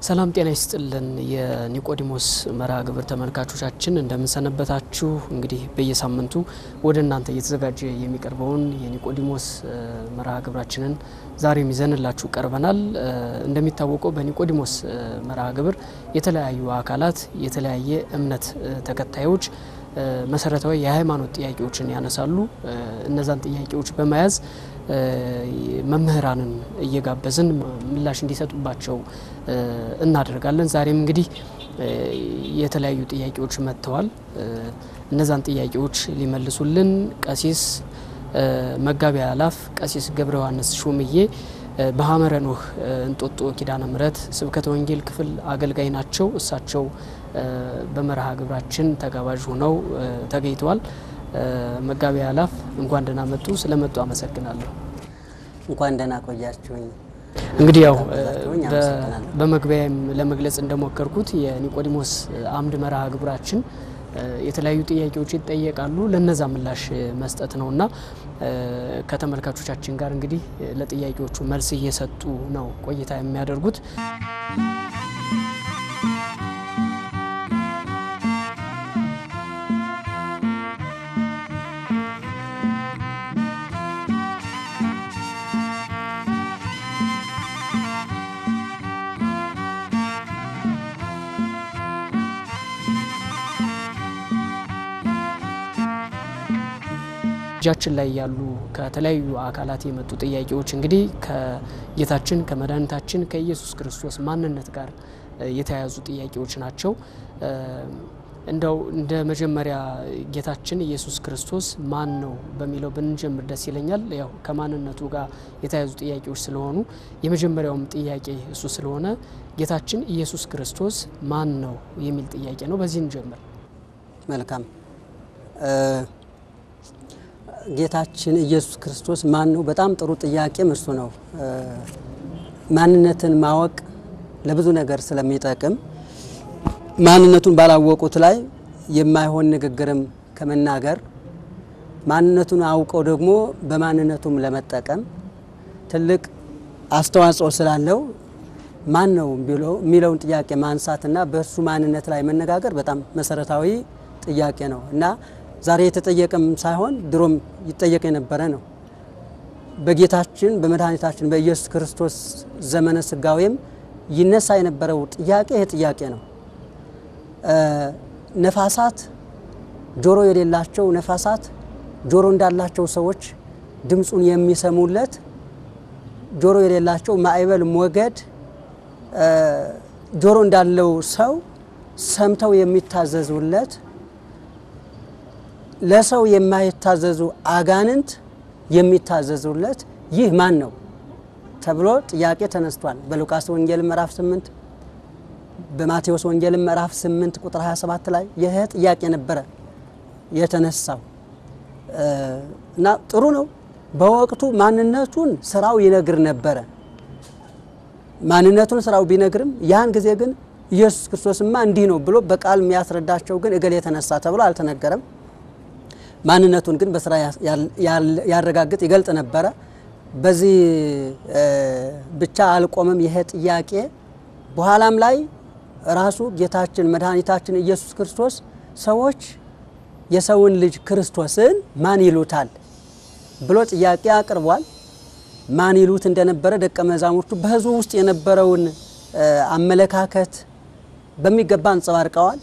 ሰላም ጤና ይስጥልን። የኒቆዲሞስ መርሃ ግብር ተመልካቾቻችን እንደምንሰነበታችሁ። እንግዲህ በየሳምንቱ ወደ እናንተ እየተዘጋጀ የሚቀርበውን የኒቆዲሞስ መርሃ ግብራችንን ዛሬም ይዘንላችሁ ቀርበናል። እንደሚታወቀው በኒቆዲሞስ መርሃ ግብር የተለያዩ አካላት የተለያየ እምነት ተከታዮች መሰረታዊ የሃይማኖት ጥያቄዎችን ያነሳሉ። እነዛን ጥያቄዎች በመያዝ መምህራንን እየጋበዝን ምላሽ እንዲሰጡባቸው እናደርጋለን። ዛሬም እንግዲህ የተለያዩ ጥያቄዎች መጥተዋል። እነዛን ጥያቄዎች ሊመልሱልን ቀሲስ መጋቢ አላፍ ቀሲስ ገብረ ዮሐንስ ሹምዬ በሀመረ ኖህ እንጦጦ ኪዳነ ምሕረት ስብከተ ወንጌል ክፍል አገልጋይ ናቸው። እሳቸው በመርሃ ግብራችን ተጋባዥ ሆነው ተገኝተዋል። መጋቢ አላፍ እንኳን ደህና መጡ። ስለመጡ አመሰግናለሁ። እንኳን ደህና ቆያችሁኝ። እንግዲህ ያው ጋብዛችሁኝ አመሰግናለሁ። በመግቢያም ለመግለጽ እንደሞከርኩት የኒቆዲሞስ አምድ መርሃ ግብራችን የተለያዩ ጥያቄዎች ይጠየቃሉ። ለነዛ ምላሽ መስጠት ነው እና ከተመልካቾቻችን ጋር እንግዲህ ለጥያቄዎቹ መልስ እየሰጡ ነው ቆይታ የሚያደርጉት። እጃችን ላይ ያሉ ከተለያዩ አካላት የመጡ ጥያቄዎች እንግዲህ ከጌታችን ከመድኃኒታችን ከኢየሱስ ክርስቶስ ማንነት ጋር የተያያዙ ጥያቄዎች ናቸው። እንደው እንደ መጀመሪያ ጌታችን ኢየሱስ ክርስቶስ ማን ነው በሚለው ብንጀምር ደስ ይለኛል። ያው ከማንነቱ ጋር የተያያዙ ጥያቄዎች ስለሆኑ የመጀመሪያውም ጥያቄ እሱ ስለሆነ ጌታችን ኢየሱስ ክርስቶስ ማን ነው የሚል ጥያቄ ነው። በዚህ እንጀምር። መልካም ጌታችን ኢየሱስ ክርስቶስ ማን ነው? በጣም ጥሩ ጥያቄም እሱ ነው። ማንነትን ማወቅ ለብዙ ነገር ስለሚጠቅም ማንነቱን ባላወቁት ላይ የማይሆን ንግግርም ከመናገር ማንነቱን አውቀው ደግሞ በማንነቱም ለመጠቀም ትልቅ አስተዋጽኦ ስላለው ማን ነው የሚለውን ጥያቄ ማንሳትና በእሱ ማንነት ላይ መነጋገር በጣም መሰረታዊ ጥያቄ ነው እና ዛሬ የተጠየቀም ሳይሆን ድሮም ይጠየቅ የነበረ ነው። በጌታችን በመድኃኒታችን በኢየሱስ ክርስቶስ ዘመነ ስጋዌም ይነሳ የነበረው ጥያቄ ይህ ጥያቄ ነው። ነፋሳት ጆሮ የሌላቸው ነፋሳት ጆሮ እንዳላቸው ሰዎች ድምፁን የሚሰሙለት፣ ጆሮ የሌላቸው ማዕበል፣ ሞገድ ጆሮ እንዳለው ሰው ሰምተው የሚታዘዙለት ለሰው የማይታዘዙ አጋንንት የሚታዘዙለት ይህ ማን ነው ተብሎ ጥያቄ ተነስቷል። በሉቃስ ወንጌል ምዕራፍ 8 በማቴዎስ ወንጌል ምዕራፍ 8 ቁጥር 27 ላይ ይህ ጥያቄ ነበረ የተነሳው እና ጥሩ ነው። በወቅቱ ማንነቱን ስራው ይነግር ነበረ። ማንነቱን ስራው ቢነግርም ያን ጊዜ ግን ኢየሱስ ክርስቶስማ እንዲህ ነው ብሎ በቃል የሚያስረዳቸው ግን እገሌ የተነሳ ተብሎ አልተነገረም። ማንነቱን ግን በስራ ያረጋግጥ ይገልጥ ነበረ። በዚህ ብቻ አልቆመም ይሄ ጥያቄ። በኋላም ላይ ራሱ ጌታችን መድኃኒታችን ኢየሱስ ክርስቶስ ሰዎች የሰውን ልጅ ክርስቶስን ማን ይሉታል ብሎ ጥያቄ አቅርቧል። ማን ይሉት እንደነበረ ደቀ መዛሙርቱ በሕዝቡ ውስጥ የነበረውን አመለካከት በሚገባ አንጸባርቀዋል።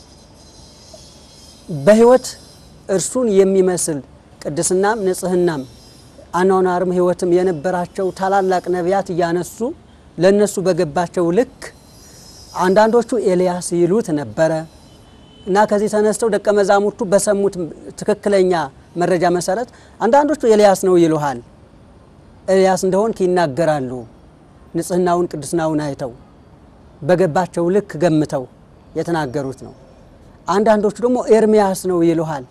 በሕይወት እርሱን የሚመስል ቅድስናም ንጽህናም አኗኗርም ሕይወትም የነበራቸው ታላላቅ ነቢያት እያነሱ ለእነሱ በገባቸው ልክ አንዳንዶቹ ኤልያስ ይሉት ነበረ እና ከዚህ ተነስተው ደቀ መዛሙርቱ በሰሙት ትክክለኛ መረጃ መሰረት አንዳንዶቹ ኤልያስ ነው ይሉሃል፣ ኤልያስ እንደሆንክ ይናገራሉ። ንጽህናውን ቅድስናውን አይተው በገባቸው ልክ ገምተው የተናገሩት ነው። አንዳንዶቹ ደግሞ ኤርሚያስ ነው ይሉሃል።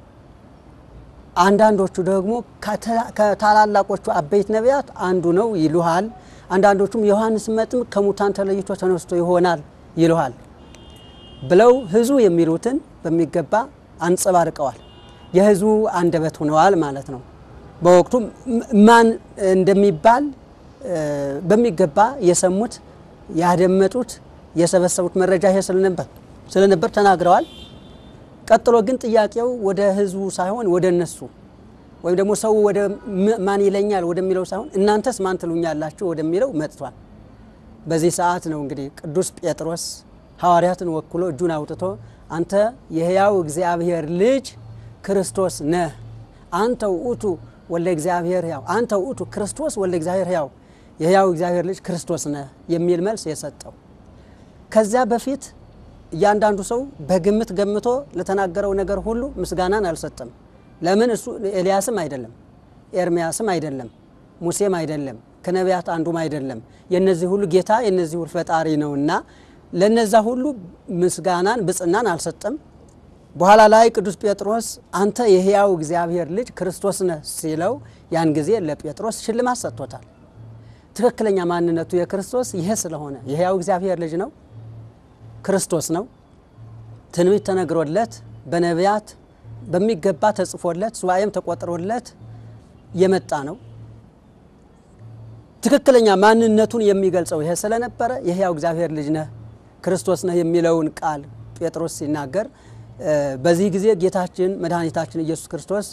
አንዳንዶቹ ደግሞ ከታላላቆቹ አበይት ነቢያት አንዱ ነው ይሉሃል። አንዳንዶቹም ዮሐንስ መጥምቅ ከሙታን ተለይቶ ተነስቶ ይሆናል ይሉሃል ብለው ሕዝቡ የሚሉትን በሚገባ አንጸባርቀዋል። የሕዝቡ አንደበት ሆነዋል ማለት ነው። በወቅቱ ማን እንደሚባል በሚገባ የሰሙት ያደመጡት የሰበሰቡት መረጃ ይሄ ስለነበር ስለነበር ተናግረዋል። ቀጥሎ ግን ጥያቄው ወደ ህዝቡ ሳይሆን ወደ እነሱ ወይም ደግሞ ሰው ወደ ማን ይለኛል ወደሚለው ሳይሆን እናንተስ ማን ትሉኛላችሁ ወደሚለው መጥቷል። በዚህ ሰዓት ነው እንግዲህ ቅዱስ ጴጥሮስ ሐዋርያትን ወክሎ እጁን አውጥቶ አንተ የሕያው እግዚአብሔር ልጅ ክርስቶስ ነህ፣ አንተ ውእቱ ወልደ እግዚአብሔር ሕያው፣ አንተ ውእቱ ክርስቶስ ወልደ እግዚአብሔር ሕያው፣ የሕያው እግዚአብሔር ልጅ ክርስቶስ ነህ የሚል መልስ የሰጠው። ከዚያ በፊት እያንዳንዱ ሰው በግምት ገምቶ ለተናገረው ነገር ሁሉ ምስጋናን አልሰጠም። ለምን? እሱ ኤልያስም አይደለም፣ ኤርሚያስም አይደለም፣ ሙሴም አይደለም፣ ከነቢያት አንዱም አይደለም። የነዚህ ሁሉ ጌታ የነዚህ ሁሉ ፈጣሪ ነውና ለነዛ ሁሉ ምስጋናን ብጽናን አልሰጠም። በኋላ ላይ ቅዱስ ጴጥሮስ አንተ የሕያው እግዚአብሔር ልጅ ክርስቶስ ነህ ሲለው ያን ጊዜ ለጴጥሮስ ሽልማት ሰጥቶታል። ትክክለኛ ማንነቱ የክርስቶስ ይሄ ስለሆነ የሕያው እግዚአብሔር ልጅ ነው፣ ክርስቶስ ነው። ትንቢት ተነግሮለት በነቢያት በሚገባ ተጽፎለት ሱባኤም ተቆጥሮለት የመጣ ነው። ትክክለኛ ማንነቱን የሚገልጸው ይሄ ስለነበረ የሕያው እግዚአብሔር ልጅ ነህ ክርስቶስ ነህ የሚለውን ቃል ጴጥሮስ ሲናገር በዚህ ጊዜ ጌታችን መድኃኒታችን ኢየሱስ ክርስቶስ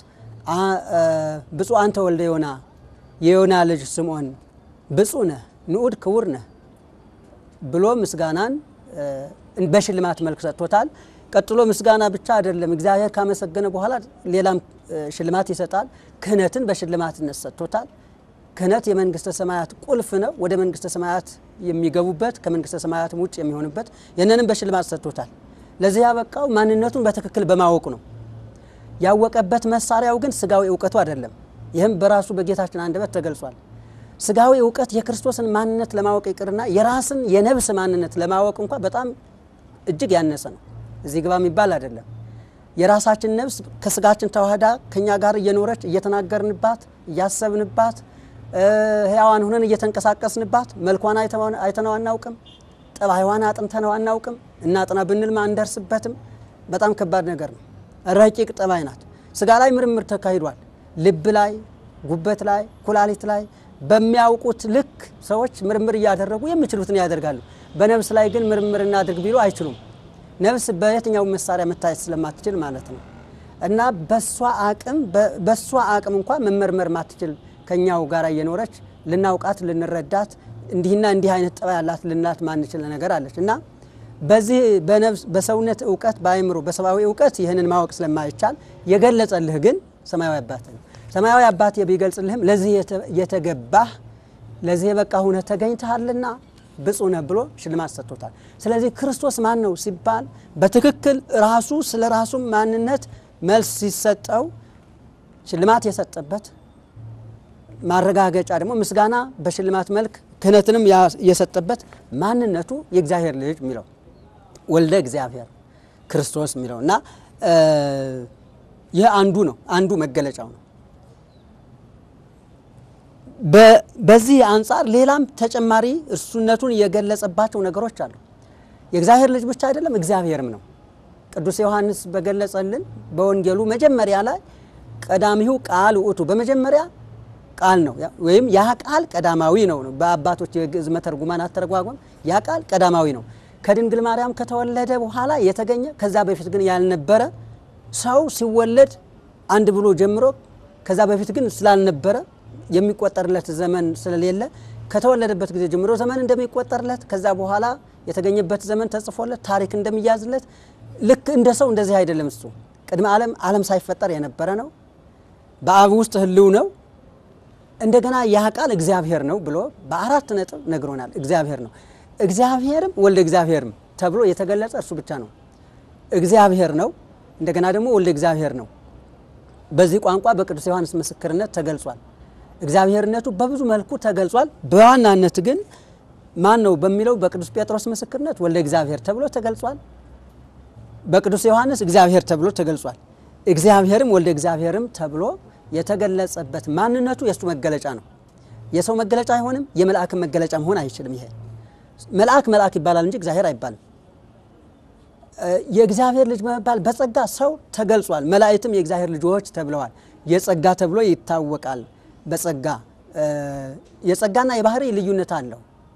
ብፁዕ አንተ ወልደ ዮና የዮና ልጅ ስምዖን ብፁዕ ነህ ንዑድ ክቡር ነህ ብሎ ምስጋናን በሽልማት መልክ ሰጥቶታል። ቀጥሎ ምስጋና ብቻ አይደለም፣ እግዚአብሔር ካመሰገነ በኋላ ሌላም ሽልማት ይሰጣል። ክህነትን በሽልማትነት ሰጥቶታል። ክህነት የመንግስተ ሰማያት ቁልፍ ነው። ወደ መንግስተ ሰማያት የሚገቡበት ከመንግስተ ሰማያትም ውጭ የሚሆንበት ይህንንም በሽልማት ሰጥቶታል። ለዚህ ያበቃው ማንነቱን በትክክል በማወቁ ነው። ያወቀበት መሳሪያው ግን ስጋዊ እውቀቱ አይደለም። ይህም በራሱ በጌታችን አንደበት ተገልጿል። ስጋዊ እውቀት የክርስቶስን ማንነት ለማወቅ ይቅርና የራስን የነብስ ማንነት ለማወቅ እንኳ በጣም እጅግ ያነሰ ነው። እዚህ ግባ የሚባል አይደለም። የራሳችን ነብስ ከስጋችን ተዋህዳ ከኛ ጋር እየኖረች እየተናገርንባት እያሰብንባት ሕያዋን ሁነን እየተንቀሳቀስንባት መልኳን አይተነው አናውቅም። ጠባይዋን አጥንተነው አናውቅም። እናጥና ብንልማ አንደርስበትም። በጣም ከባድ ነገር ነው። ረቂቅ ጠባይ ናት። ስጋ ላይ ምርምር ተካሂዷል። ልብ ላይ፣ ጉበት ላይ፣ ኩላሊት ላይ በሚያውቁት ልክ ሰዎች ምርምር እያደረጉ የሚችሉትን ያደርጋሉ። በነብስ ላይ ግን ምርምር እናድርግ ቢሉ አይችሉም። ነብስ በየትኛው መሳሪያ መታየት ስለማትችል ማለት ነው። እና በሷ አቅም በሷ አቅም እንኳ መመርመር ማትችል ከኛው ጋር እየኖረች ልናውቃት ልንረዳት እንዲህና እንዲህ አይነት ጠባይ ያላት ልናት ማንችል ነገር አለች እና በዚህ በነብስ በሰውነት እውቀት በአእምሮ በሰብአዊ እውቀት ይህንን ማወቅ ስለማይቻል የገለጸልህ ግን ሰማያዊ አባት ነው። ሰማያዊ አባት ቢገልጽልህም ለዚህ የተገባህ ለዚህ የበቃ ሁነህ ተገኝተሃልና ብፁዕ ነህ ብሎ ሽልማት ሰጥቶታል። ስለዚህ ክርስቶስ ማን ነው ሲባል በትክክል ራሱ ስለ ራሱ ማንነት መልስ ሲሰጠው ሽልማት የሰጠበት ማረጋገጫ ደግሞ ምስጋና በሽልማት መልክ ክህነትንም የሰጠበት ማንነቱ የእግዚአብሔር ልጅ የሚለው ወልደ እግዚአብሔር ክርስቶስ የሚለው እና ይህ አንዱ ነው፣ አንዱ መገለጫው ነው። በዚህ አንጻር ሌላም ተጨማሪ እሱነቱን የገለጸባቸው ነገሮች አሉ። የእግዚአብሔር ልጅ ብቻ አይደለም፣ እግዚአብሔርም ነው። ቅዱስ ዮሐንስ በገለጸልን በወንጌሉ መጀመሪያ ላይ ቀዳሚሁ ቃል ውእቱ በመጀመሪያ ቃል ነው ወይም ያ ቃል ቀዳማዊ ነው ነው በአባቶች የግዕዝ መተርጉማን አተረጓጎም ያ ቃል ቀዳማዊ ነው። ከድንግል ማርያም ከተወለደ በኋላ የተገኘ ከዛ በፊት ግን ያልነበረ ሰው ሲወለድ አንድ ብሎ ጀምሮ ከዛ በፊት ግን ስላልነበረ የሚቆጠርለት ዘመን ስለሌለ ከተወለደበት ጊዜ ጀምሮ ዘመን እንደሚቆጠርለት ከዛ በኋላ የተገኘበት ዘመን ተጽፎለት ታሪክ እንደሚያዝለት ልክ እንደ ሰው እንደዚህ አይደለም። እሱ ቅድመ ዓለም ዓለም ሳይፈጠር የነበረ ነው። በአብ ውስጥ ህልው ነው። እንደገና ያ ቃል እግዚአብሔር ነው ብሎ በአራት ነጥብ ነግሮናል። እግዚአብሔር ነው። እግዚአብሔርም ወልደ እግዚአብሔርም ተብሎ የተገለጸ እርሱ ብቻ ነው። እግዚአብሔር ነው። እንደገና ደግሞ ወልደ እግዚአብሔር ነው። በዚህ ቋንቋ በቅዱስ ዮሐንስ ምስክርነት ተገልጿል። እግዚአብሔርነቱ በብዙ መልኩ ተገልጿል። በዋናነት ግን ማን ነው በሚለው በቅዱስ ጴጥሮስ ምስክርነት ወልደ እግዚአብሔር ተብሎ ተገልጿል። በቅዱስ ዮሐንስ እግዚአብሔር ተብሎ ተገልጿል። እግዚአብሔርም ወልደ እግዚአብሔርም ተብሎ የተገለጸበት ማንነቱ የእሱ መገለጫ ነው። የሰው መገለጫ አይሆንም። የመልአክን መገለጫ መሆን አይችልም። ይሄ መልአክ መልአክ ይባላል እንጂ እግዚአብሔር አይባልም። የእግዚአብሔር ልጅ በመባል በጸጋ ሰው ተገልጿል። መላእክትም የእግዚአብሔር ልጆች ተብለዋል። የጸጋ ተብሎ ይታወቃል። በጸጋ የጸጋና የባህሪ ልዩነት አለው።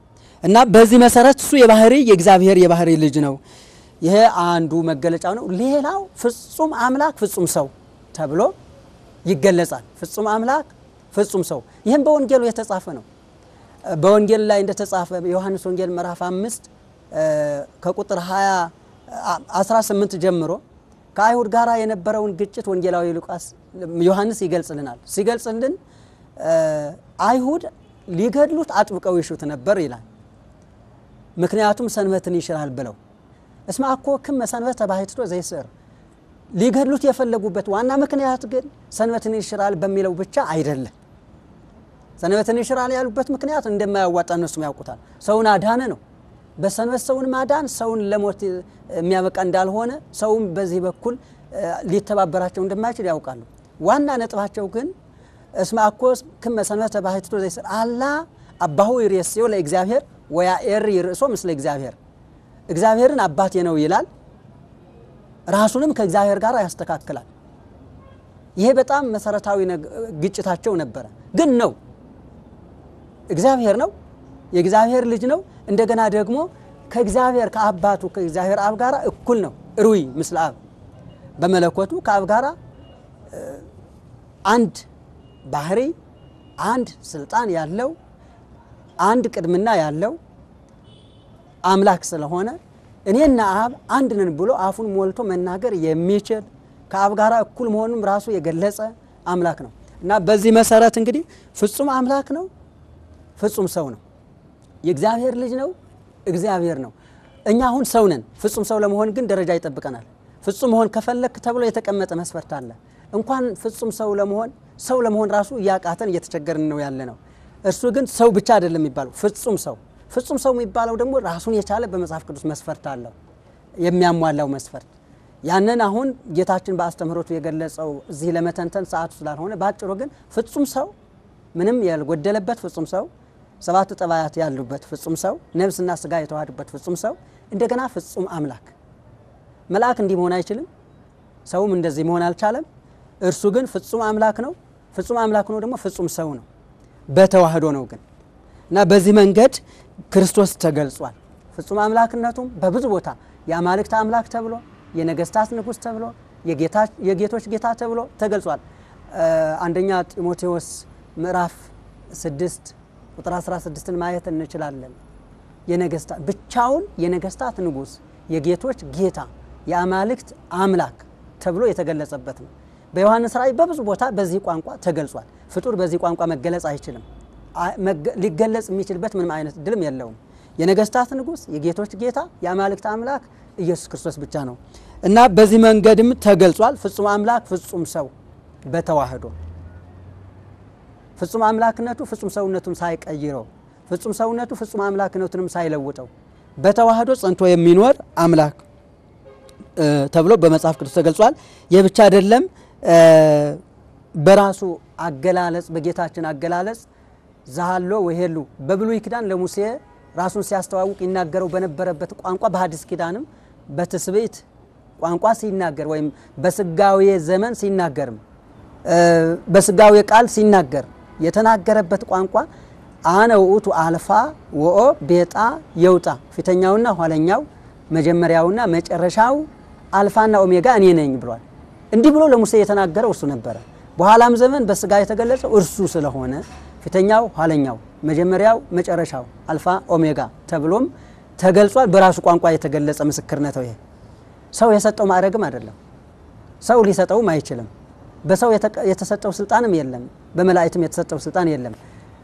እና በዚህ መሰረት እሱ የባህሪ የእግዚአብሔር የባህሪ ልጅ ነው። ይሄ አንዱ መገለጫው ነው። ሌላው ፍጹም አምላክ ፍጹም ሰው ተብሎ ይገለጻል። ፍጹም አምላክ ፍጹም ሰው ይህም በወንጌሉ የተጻፈ ነው። በወንጌል ላይ እንደተጻፈ ዮሐንስ ወንጌል ምዕራፍ አምስት ከቁጥር 20 18 ጀምሮ ከአይሁድ ጋር የነበረውን ግጭት ወንጌላዊ ሉቃስ ዮሐንስ ይገልጽልናል። ሲገልጽልን አይሁድ ሊገድሉት አጥብቀው ይሹት ነበር ይላል። ምክንያቱም ሰንበትን ይሽራል ብለው እስመ አኮ ክመ ሰንበተ ባሕቲቶ ዘይስዕር ሊገድሉት የፈለጉበት ዋና ምክንያት ግን ሰንበትን ይሽራል በሚለው ብቻ አይደለም። ሰንበትን ይሽራል ያሉበት ምክንያት እንደማያዋጣ እነሱም ያውቁታል። ሰውን አዳነ ነው። በሰንበት ሰውን ማዳን ሰውን ለሞት የሚያበቃ እንዳልሆነ ሰውም በዚህ በኩል ሊተባበራቸው እንደማይችል ያውቃሉ። ዋና ነጥባቸው ግን እስመ አኮ ክመ ሰንበተ ባሕቲቶ ዘይስዕር አላ አባሁ ይሬስዮ ለእግዚአብሔር ወያኤሪ ርእሶ ምስለ እግዚአብሔር እግዚአብሔርን አባቴ ነው ይላል፣ ራሱንም ከእግዚአብሔር ጋር ያስተካክላል። ይሄ በጣም መሰረታዊ ግጭታቸው ነበረ። ግን ነው እግዚአብሔር ነው፣ የእግዚአብሔር ልጅ ነው። እንደገና ደግሞ ከእግዚአብሔር ከአባቱ ከእግዚአብሔር አብ ጋር እኩል ነው። ሩይ ምስለ አብ በመለኮቱ ከአብ ጋር አንድ ባህሪ፣ አንድ ስልጣን ያለው አንድ ቅድምና ያለው አምላክ ስለሆነ እኔና አብ አንድ ነን ብሎ አፉን ሞልቶ መናገር የሚችል ከአብ ጋር እኩል መሆኑም ራሱ የገለጸ አምላክ ነው እና በዚህ መሰረት እንግዲህ ፍጹም አምላክ ነው፣ ፍጹም ሰው ነው፣ የእግዚአብሔር ልጅ ነው፣ እግዚአብሔር ነው። እኛ አሁን ሰው ነን። ፍጹም ሰው ለመሆን ግን ደረጃ ይጠብቀናል። ፍጹም መሆን ከፈለክ ተብሎ የተቀመጠ መስፈርት አለ። እንኳን ፍጹም ሰው ለመሆን ሰው ለመሆን ራሱ እያቃተን እየተቸገርን ነው ያለ ነው። እርሱ ግን ሰው ብቻ አይደለም የሚባለው ፍጹም ሰው ፍጹም ሰው የሚባለው ደግሞ ራሱን የቻለ በመጽሐፍ ቅዱስ መስፈርት አለው የሚያሟላው መስፈርት ያንን አሁን ጌታችን በአስተምህሮቱ የገለጸው እዚህ ለመተንተን ሰዓቱ ስላልሆነ በአጭሩ ግን ፍጹም ሰው ምንም ያልጎደለበት ፍጹም ሰው ሰባቱ ጠባያት ያሉበት ፍጹም ሰው ነፍስና ስጋ የተዋሃዱበት ፍጹም ሰው እንደገና ፍጹም አምላክ መልአክ እንዲህ መሆን አይችልም ሰውም እንደዚህ መሆን አልቻለም እርሱ ግን ፍጹም አምላክ ነው ፍጹም አምላክ ነው ደግሞ ፍጹም ሰው ነው በተዋህዶ ነው ግን እና በዚህ መንገድ ክርስቶስ ተገልጿል። ፍጹም አምላክነቱም በብዙ ቦታ የአማልክት አምላክ ተብሎ የነገስታት ንጉሥ ተብሎ የጌቶች ጌታ ተብሎ ተገልጿል። አንደኛ ጢሞቴዎስ ምዕራፍ 6 ቁጥር 16ን ማየት እንችላለን። የነገስታት ብቻውን የነገስታት ንጉሥ የጌቶች ጌታ የአማልክት አምላክ ተብሎ የተገለጸበት ነው። በዮሐንስ ራእይ በብዙ ቦታ በዚህ ቋንቋ ተገልጿል። ፍጡር በዚህ ቋንቋ መገለጽ አይችልም። ሊገለጽ የሚችልበት ምንም አይነት ድልም የለውም። የነገስታት ንጉሥ የጌቶች ጌታ የአማልክት አምላክ ኢየሱስ ክርስቶስ ብቻ ነው እና በዚህ መንገድም ተገልጿል። ፍጹም አምላክ ፍጹም ሰው በተዋህዶ ፍጹም አምላክነቱ ፍጹም ሰውነቱን ሳይቀይረው ፍጹም ሰውነቱ ፍጹም አምላክነቱንም ሳይለውጠው በተዋህዶ ጸንቶ የሚኖር አምላክ ተብሎ በመጽሐፍ ቅዱስ ተገልጿል። ይህ ብቻ አይደለም። በራሱ አገላለጽ በጌታችን አገላለጽ ዛሃሎ ወሄሉ በብሉይ ኪዳን ለሙሴ ራሱን ሲያስተዋውቅ ይናገረው በነበረበት ቋንቋ በሐዲስ ኪዳንም በትስብእት ቋንቋ ሲናገር ወይም በስጋዌ ዘመን ሲናገርም በስጋዌ ቃል ሲናገር የተናገረበት ቋንቋ አነ ውእቱ አልፋ ወኦ ቤጣ የውጣ ፊተኛውና ኋለኛው መጀመሪያውና መጨረሻው አልፋና ኦሜጋ እኔ ነኝ ብሏል። እንዲህ ብሎ ለሙሴ የተናገረው እርሱ ነበረ። በኋላም ዘመን በስጋ የተገለጸው እርሱ ስለሆነ ፊተኛው ኋለኛው መጀመሪያው መጨረሻው አልፋ ኦሜጋ ተብሎም ተገልጿል። በራሱ ቋንቋ የተገለጸ ምስክርነት ነው። ይሄ ሰው የሰጠው ማዕረግም አይደለም። ሰው ሊሰጠውም አይችልም። በሰው የተሰጠው ስልጣንም የለም። በመላእክትም የተሰጠው ስልጣን የለም።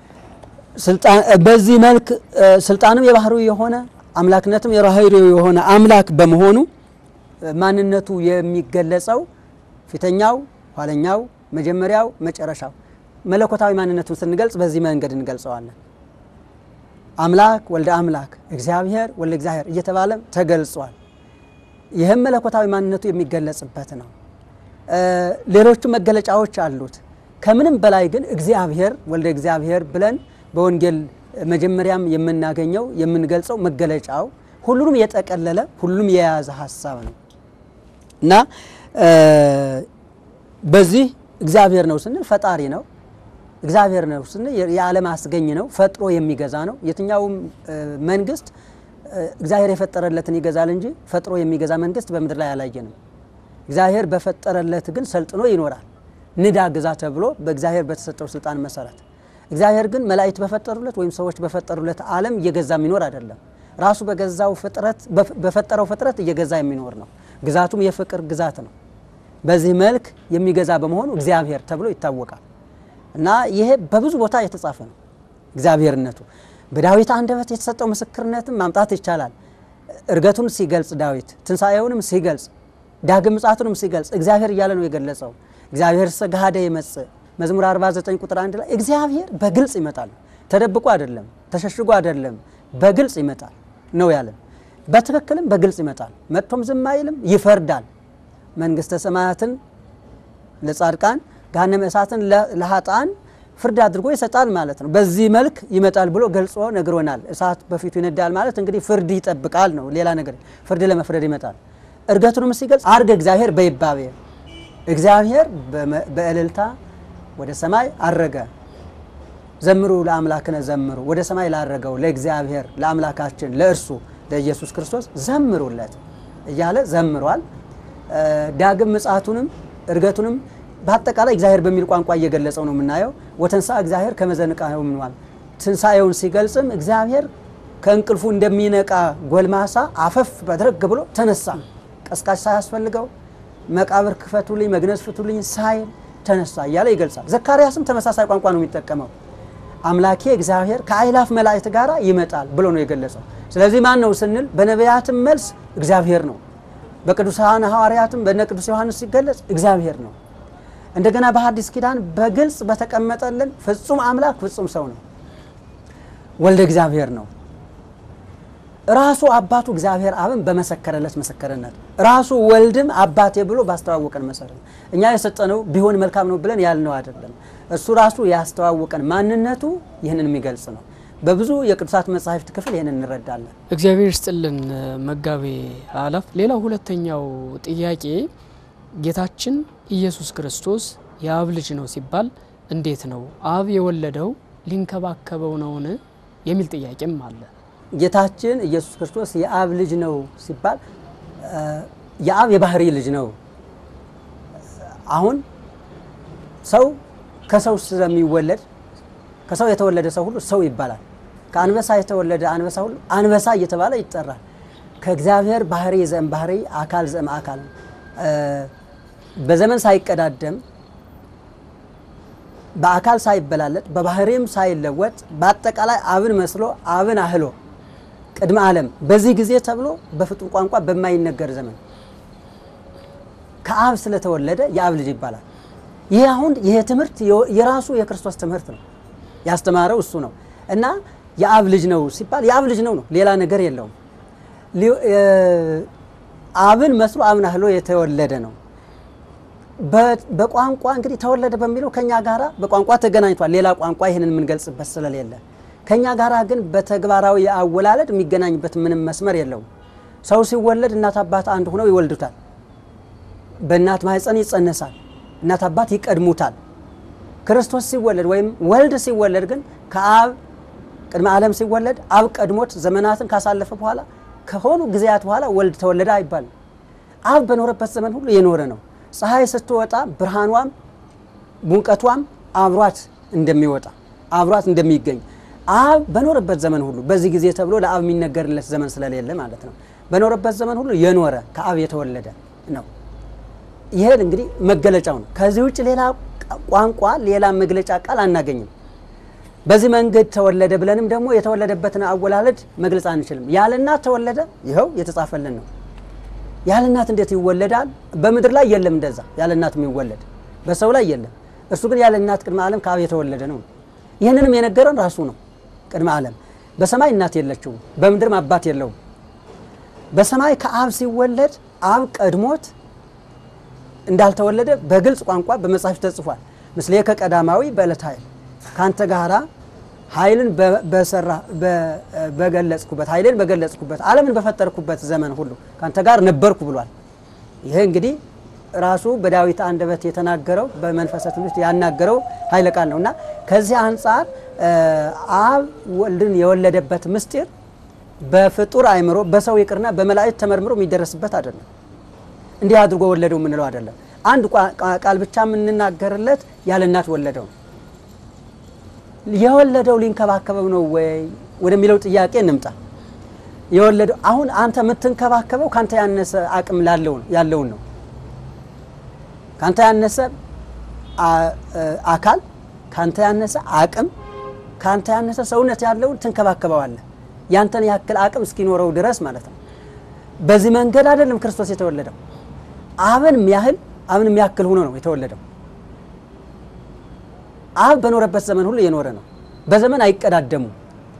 በዚህ መልክ ስልጣንም የባህሪው የሆነ አምላክነትም የባህሪው የሆነ አምላክ በመሆኑ ማንነቱ የሚገለጸው ፊተኛው፣ ኋለኛው፣ መጀመሪያው፣ መጨረሻው መለኮታዊ ማንነቱን ስንገልጽ በዚህ መንገድ እንገልጸዋለን። አምላክ ወልደ አምላክ እግዚአብሔር ወልደ እግዚአብሔር እየተባለም ተገልጿል። ይህም መለኮታዊ ማንነቱ የሚገለጽበት ነው። ሌሎቹ መገለጫዎች አሉት። ከምንም በላይ ግን እግዚአብሔር ወልደ እግዚአብሔር ብለን በወንጌል መጀመሪያም የምናገኘው የምንገልጸው መገለጫው ሁሉንም የጠቀለለ ሁሉንም የያዘ ሀሳብ ነው እና በዚህ እግዚአብሔር ነው ስንል ፈጣሪ ነው እግዚአብሔር ነው ስንል የዓለም አስገኝ ነው፣ ፈጥሮ የሚገዛ ነው። የትኛውም መንግስት እግዚአብሔር የፈጠረለትን ይገዛል እንጂ ፈጥሮ የሚገዛ መንግስት በምድር ላይ አላየንም። እግዚአብሔር በፈጠረለት ግን ሰልጥኖ ይኖራል። ንዳ ግዛ ተብሎ በእግዚአብሔር በተሰጠው ስልጣን መሰረት እግዚአብሔር ግን መላእክት በፈጠሩለት ወይም ሰዎች በፈጠሩለት ዓለም እየገዛ የሚኖር አይደለም። ራሱ በገዛው ፍጥረት በፈጠረው ፍጥረት እየገዛ የሚኖር ነው። ግዛቱም የፍቅር ግዛት ነው። በዚህ መልክ የሚገዛ በመሆኑ እግዚአብሔር ተብሎ ይታወቃል እና ይሄ በብዙ ቦታ የተጻፈ ነው እግዚአብሔርነቱ። በዳዊት አንደበት የተሰጠው ምስክርነትም ማምጣት ይቻላል። እርገቱን ሲገልጽ ዳዊት ትንሣኤውንም ሲገልጽ ዳግም ምጽአቱንም ሲገልጽ እግዚአብሔር እያለ ነው የገለጸው። እግዚአብሔር ሰጋሃደ ይመጽእ መዝሙር 49 ቁጥር አንድ ላይ እግዚአብሔር በግልጽ ይመጣል። ተደብቆ አይደለም፣ ተሸሽጎ አይደለም፣ በግልጽ ይመጣል ነው ያለን። በትክክልም በግልጽ ይመጣል። መጥቶም ዝም አይልም፣ ይፈርዳል። መንግስተ ሰማያትን ለጻድቃን ገሃነመ እሳትን ለሀጣን ፍርድ አድርጎ ይሰጣል ማለት ነው። በዚህ መልክ ይመጣል ብሎ ገልጾ ነግሮናል። እሳት በፊቱ ይነዳል ማለት እንግዲህ ፍርድ ይጠብቃል ነው። ሌላ ነገር ፍርድ ለመፍረድ ይመጣል። እርገቱንም ሲገልጽ አርገ እግዚአብሔር በይባቤ እግዚአብሔር በእልልታ ወደ ሰማይ አረገ። ዘምሩ ለአምላክነ ዘምሩ፣ ወደ ሰማይ ላረገው ለእግዚአብሔር ለአምላካችን ለእርሱ ለኢየሱስ ክርስቶስ ዘምሩለት እያለ ዘምሯል። ዳግም ምጽአቱንም እርገቱንም በአጠቃላይ እግዚአብሔር በሚል ቋንቋ እየገለጸው ነው የምናየው። ወተንሳ እግዚአብሔር ከመዘንቃ ምንዋል ትንሣኤውን ሲገልጽም እግዚአብሔር ከእንቅልፉ እንደሚነቃ ጎልማሳ አፈፍ በድረግ ብሎ ተነሳ። ቀስቃሽ ሳያስፈልገው መቃብር ክፈቱልኝ፣ መግነዝ ፍቱልኝ ሳይል ተነሳ እያለ ይገልጻል። ዘካርያስም ተመሳሳይ ቋንቋ ነው የሚጠቀመው። አምላኬ እግዚአብሔር ከአእላፍ መላእክት ጋር ይመጣል ብሎ ነው የገለጸው። ስለዚህ ማን ነው ስንል በነቢያትም መልስ እግዚአብሔር ነው። በቅዱሳን ሐዋርያትም በነ ቅዱስ ዮሐንስ ሲገለጽ እግዚአብሔር ነው። እንደገና በሐዲስ ኪዳን በግልጽ በተቀመጠልን ፍጹም አምላክ ፍጹም ሰው ነው። ወልደ እግዚአብሔር ነው። ራሱ አባቱ እግዚአብሔር አብን በመሰከረለት ምስክርነት ራሱ ወልድም አባቴ ብሎ ባስተዋወቀን መሰረት እኛ የሰጠነው ቢሆን መልካም ነው ብለን ያልነው አይደለም። እሱ ራሱ ያስተዋወቀን ማንነቱ ይህንን የሚገልጽ ነው። በብዙ የቅዱሳት መጻሕፍት ክፍል ይህንን እንረዳለን። እግዚአብሔር ይስጥልን መጋቤ አላፍ። ሌላው ሁለተኛው ጥያቄ ጌታችን ኢየሱስ ክርስቶስ የአብ ልጅ ነው ሲባል እንዴት ነው አብ የወለደው ሊንከባከበው ነውን የሚል ጥያቄም አለ። ጌታችን ኢየሱስ ክርስቶስ የአብ ልጅ ነው ሲባል የአብ የባህሪ ልጅ ነው። አሁን ሰው ከሰው ስለሚወለድ ከሰው የተወለደ ሰው ሁሉ ሰው ይባላል። ከአንበሳ የተወለደ አንበሳ ሁሉ አንበሳ እየተባለ ይጠራል። ከእግዚአብሔር ባህሪ ዘእም ባህሪ አካል ዘእም አካል በዘመን ሳይቀዳደም በአካል ሳይበላለጥ በባህሪም ሳይለወጥ በአጠቃላይ አብን መስሎ አብን አህሎ ቅድመ ዓለም በዚህ ጊዜ ተብሎ በፍጡር ቋንቋ በማይነገር ዘመን ከአብ ስለተወለደ የአብ ልጅ ይባላል። ይህ አሁን ይሄ ትምህርት የራሱ የክርስቶስ ትምህርት ነው። ያስተማረው እሱ ነው እና የአብ ልጅ ነው ሲባል የአብ ልጅ ነው ነው፣ ሌላ ነገር የለውም። አብን መስሎ አብን አህሎ የተወለደ ነው። በቋንቋ እንግዲህ ተወለደ በሚለው ከኛ ጋራ በቋንቋ ተገናኝቷል። ሌላ ቋንቋ ይህንን የምንገልጽበት ስለሌለ ከኛ ጋራ ግን በተግባራዊ አወላለድ የሚገናኝበት ምንም መስመር የለውም። ሰው ሲወለድ እናት አባት አንድ ሆነው ይወልዱታል። በእናት ማህፀን ይጸነሳል። እናት አባት ይቀድሙታል። ክርስቶስ ሲወለድ ወይም ወልድ ሲወለድ ግን ከአብ ቅድመ ዓለም ሲወለድ አብ ቀድሞት ዘመናትን ካሳለፈ በኋላ ከሆኑ ጊዜያት በኋላ ወልድ ተወለደ አይባልም። አብ በኖረበት ዘመን ሁሉ የኖረ ነው። ፀሐይ ስትወጣ ብርሃኗም ሙቀቷም አብሯት እንደሚወጣ አብሯት እንደሚገኝ አብ በኖረበት ዘመን ሁሉ በዚህ ጊዜ ተብሎ ለአብ የሚነገርለት ዘመን ስለሌለ ማለት ነው። በኖረበት ዘመን ሁሉ የኖረ ከአብ የተወለደ ነው። ይሄ እንግዲህ መገለጫው ነው። ከዚህ ውጭ ሌላ ቋንቋ ሌላ መግለጫ ቃል አናገኝም። በዚህ መንገድ ተወለደ ብለንም ደግሞ የተወለደበትን አወላለድ መግለጽ አንችልም። ያለ እናት ተወለደ፣ ይኸው የተጻፈልን ነው። ያለ እናት እንዴት ይወለዳል? በምድር ላይ የለም እንደዛ ያለ እናት የሚወለድ በሰው ላይ የለም። እርሱ ግን ያለ እናት ቅድመ ዓለም ከአብ የተወለደ ነው። ይህንንም የነገረን ራሱ ነው። ቅድመ ዓለም በሰማይ እናት የለችውም፣ በምድርም አባት የለውም። በሰማይ ከአብ ሲወለድ አብ ቀድሞት እንዳልተወለደ በግልጽ ቋንቋ በመጽሐፍ ተጽፏል። ምስሌከ ቀዳማዊ በዕለተ ኃይል ካንተ ጋራ ኃይልን በሰራ በገለጽኩበት ኃይልን በገለጽኩበት ዓለምን በፈጠርኩበት ዘመን ሁሉ ካንተ ጋር ነበርኩ ብሏል። ይሄ እንግዲህ ራሱ በዳዊት አንደበት የተናገረው በመንፈሰ ትንቢት ያናገረው ኃይለ ቃል ነው እና ከዚህ አንጻር አብ ወልድን የወለደበት ምስጢር በፍጡር አእምሮ በሰው ይቅርና በመላእክት ተመርምሮ የሚደረስበት አይደለም። እንዲህ አድርጎ ወለደው የምንለው አይደለም። አንድ ቃል ብቻ የምንናገርለት ያለ እናት ወለደው ነው። የወለደው ሊንከባከበው ነው ወይ ወደሚለው ጥያቄ እንምጣ። የወለደው አሁን አንተ የምትንከባከበው ካንተ ያነሰ አቅም ያለውን ነው። ካንተ ያነሰ አካል፣ ካንተ ያነሰ አቅም፣ ካንተ ያነሰ ሰውነት ያለውን ትንከባከበዋለህ። ያንተን ያክል አቅም እስኪኖረው ድረስ ማለት ነው። በዚህ መንገድ አይደለም ክርስቶስ የተወለደው። አብን ያህል አብን የሚያክል ሆኖ ነው የተወለደው። አብ በኖረበት ዘመን ሁሉ የኖረ ነው። በዘመን አይቀዳደሙም።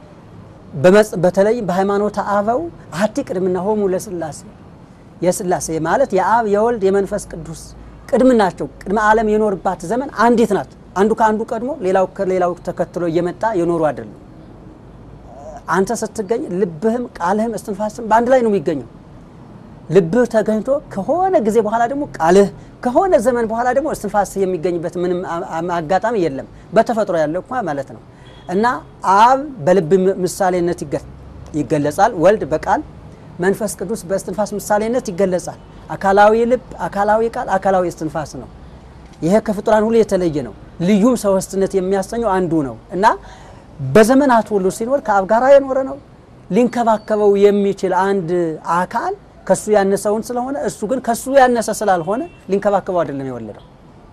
በተለይም በሃይማኖተ አበው አሐቲ ቅድምና ሆሙ ለስላሴ የስላሴ ማለት የአብ የወልድ የመንፈስ ቅዱስ ቅድም ናቸው። ቅድመ ዓለም የኖርባት ዘመን አንዲት ናት። አንዱ ከአንዱ ቀድሞ ሌላው ከሌላው ተከትሎ እየመጣ የኖሩ አይደለም። አንተ ስትገኝ ልብህም ቃልህም እስትንፋስም በአንድ ላይ ነው የሚገኘው። ልብህ ተገኝቶ ከሆነ ጊዜ በኋላ ደግሞ ቃልህ ከሆነ ዘመን በኋላ ደግሞ እስትንፋስ የሚገኝበት ምንም አጋጣሚ የለም። በተፈጥሮ ያለው እንኳ ማለት ነው። እና አብ በልብ ምሳሌነት ይገለጻል። ወልድ በቃል መንፈስ ቅዱስ በእስትንፋስ ምሳሌነት ይገለጻል። አካላዊ ልብ፣ አካላዊ ቃል፣ አካላዊ እስትንፋስ ነው። ይሄ ከፍጡራን ሁሉ የተለየ ነው። ልዩም ሶስትነት የሚያሰኘው አንዱ ነው እና በዘመናት ሁሉ ሲኖር ከአብ ጋር የኖረ ነው። ሊንከባከበው የሚችል አንድ አካል ከሱ ያነሰውን ስለሆነ እሱ ግን ከሱ ያነሰ ስላልሆነ ሊንከባከበው አይደለም የወለደው።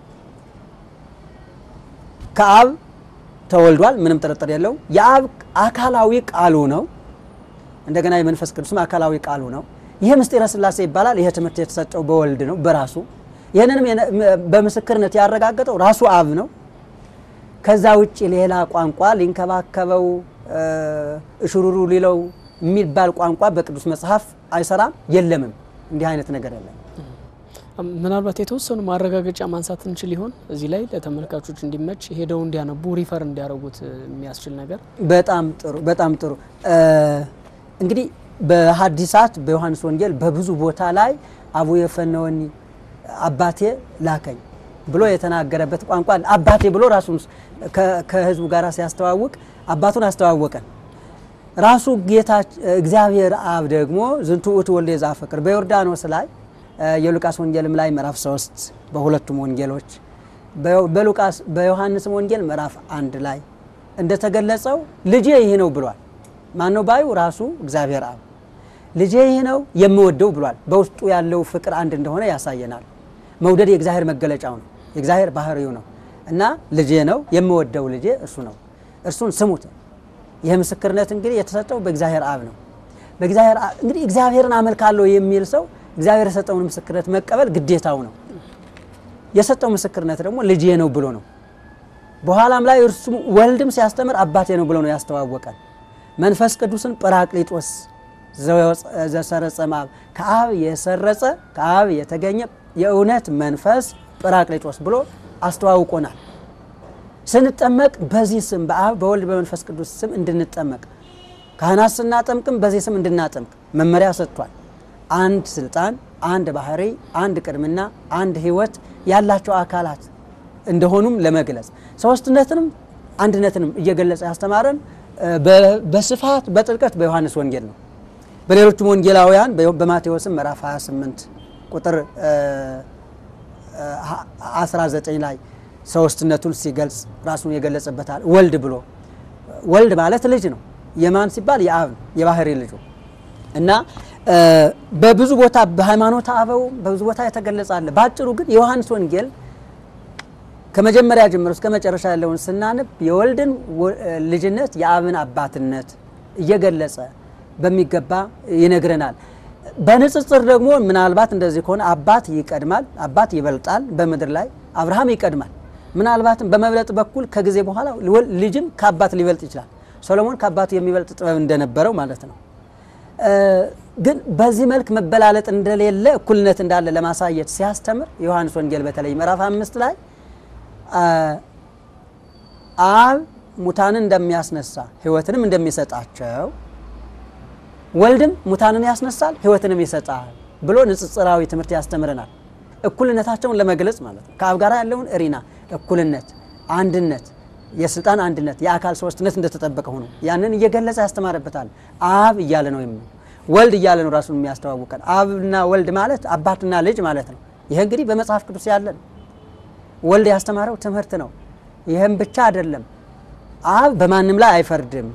ከአብ ተወልዷል፣ ምንም ጥርጥር የለው። የአብ አካላዊ ቃሉ ነው። እንደገና የመንፈስ ቅዱስም አካላዊ ቃሉ ነው። ይህ ምስጢረ ሥላሴ ይባላል። ይሄ ትምህርት የተሰጠው በወልድ ነው በራሱ ይህንንም በምስክርነት ያረጋገጠው ራሱ አብ ነው። ከዛ ውጭ ሌላ ቋንቋ ሊንከባከበው እሽሩሩ ሊለው የሚባል ቋንቋ በቅዱስ መጽሐፍ አይሰራም፣ የለምም። እንዲህ አይነት ነገር የለም። ምናልባት የተወሰኑ ማረጋገጫ ማንሳት እንችል ይሆን እዚህ ላይ ለተመልካቾች እንዲመች ሄደው እንዲያነቡ ሪፈር እንዲያደርጉት የሚያስችል ነገር። በጣም ጥሩ፣ በጣም ጥሩ። እንግዲህ በሐዲሳት በዮሐንስ ወንጌል በብዙ ቦታ ላይ አቡየ ፈነወኒ አባቴ ላከኝ ብሎ የተናገረበት ቋንቋ አባቴ ብሎ ራሱን ከሕዝቡ ጋር ሲያስተዋውቅ አባቱን አስተዋወቀን። ራሱ ጌታ እግዚአብሔር አብ ደግሞ ዝንቱ ውእቱ ወልደ ዘአፈቅር በዮርዳኖስ ላይ የሉቃስ ወንጌልም ላይ ምዕራፍ 3 በሁለቱም ወንጌሎች በሉቃስ በዮሐንስም ወንጌል ምዕራፍ አንድ ላይ እንደተገለጸው ልጄ ይህ ነው ብሏል። ማነው ባዩ? ራሱ እግዚአብሔር አብ ልጄ ይህ ነው የምወደው ብሏል። በውስጡ ያለው ፍቅር አንድ እንደሆነ ያሳየናል። መውደድ የእግዚአብሔር መገለጫው ነው፣ የእግዚአብሔር ባህሪው ነው እና ልጄ ነው የምወደው ልጄ እሱ ነው፣ እርሱን ስሙት። ይህ ምስክርነት እንግዲህ የተሰጠው በእግዚአብሔር አብ ነው። በእግዚአብሔር አብ እንግዲህ እግዚአብሔርን አመልካለሁ የሚል ሰው እግዚአብሔር የሰጠውን ምስክርነት መቀበል ግዴታው ነው። የሰጠው ምስክርነት ደግሞ ልጄ ነው ብሎ ነው። በኋላም ላይ እርሱ ወልድም ሲያስተምር አባቴ ነው ብሎ ነው ያስተዋወቀን። መንፈስ ቅዱስን ጰራቅሊጦስ ዘሰረጸ እምአብ ከአብ የሰረጸ ከአብ የተገኘ የእውነት መንፈስ ጰራቅሊጦስ ብሎ አስተዋውቆናል። ስንጠመቅ በዚህ ስም በአብ በወልድ በመንፈስ ቅዱስ ስም እንድንጠመቅ ካህናት ስናጠምቅም በዚህ ስም እንድናጠምቅ መመሪያ ሰጥቷል። አንድ ስልጣን፣ አንድ ባህሪ፣ አንድ ቅድምና፣ አንድ ሕይወት ያላቸው አካላት እንደሆኑም ለመግለጽ ሶስትነትንም አንድነትንም እየገለጸ ያስተማረን በስፋት በጥልቀት በዮሐንስ ወንጌል ነው። በሌሎችም ወንጌላውያን በማቴዎስም ምዕራፍ 28 ቁጥር 19 ላይ ሶስትነቱን ሲገልጽ ራሱን የገለጸበታል። ወልድ ብሎ ወልድ ማለት ልጅ ነው። የማን ሲባል የአብ ነው፣ የባህሪ ልጁ እና በብዙ ቦታ በሃይማኖተ አበው በብዙ ቦታ የተገለጸ አለ። በአጭሩ ግን የዮሐንስ ወንጌል ከመጀመሪያ ጀምሮ እስከ መጨረሻ ያለውን ስናነብ የወልድን ልጅነት የአብን አባትነት እየገለጸ በሚገባ ይነግረናል። በንጽጽር ደግሞ ምናልባት እንደዚህ ከሆነ አባት ይቀድማል፣ አባት ይበልጣል። በምድር ላይ አብርሃም ይቀድማል። ምናልባትም በመብለጥ በኩል ከጊዜ በኋላ ልጅም ከአባት ሊበልጥ ይችላል። ሰሎሞን ከአባቱ የሚበልጥ ጥበብ እንደነበረው ማለት ነው። ግን በዚህ መልክ መበላለጥ እንደሌለ እኩልነት እንዳለ ለማሳየት ሲያስተምር ዮሐንስ ወንጌል በተለይ ምዕራፍ አምስት ላይ አብ ሙታንን እንደሚያስነሳ ሕይወትንም እንደሚሰጣቸው ወልድም ሙታንን ያስነሳል ሕይወትንም ይሰጣል ብሎ ንጽጽራዊ ትምህርት ያስተምረናል። እኩልነታቸውን ለመግለጽ ማለት ነው። ከአብ ጋር ያለውን እሪና እኩልነት፣ አንድነት፣ የስልጣን አንድነት፣ የአካል ሶስትነት እንደተጠበቀ ሆኖ ያንን እየገለጸ ያስተማረበታል። አብ እያለ ነው የሚ ወልድ እያለ ነው ራሱን የሚያስተዋውቀን። አብና ወልድ ማለት አባትና ልጅ ማለት ነው። ይህ እንግዲህ በመጽሐፍ ቅዱስ ያለ ነው። ወልድ ያስተማረው ትምህርት ነው። ይህም ብቻ አይደለም። አብ በማንም ላይ አይፈርድም፣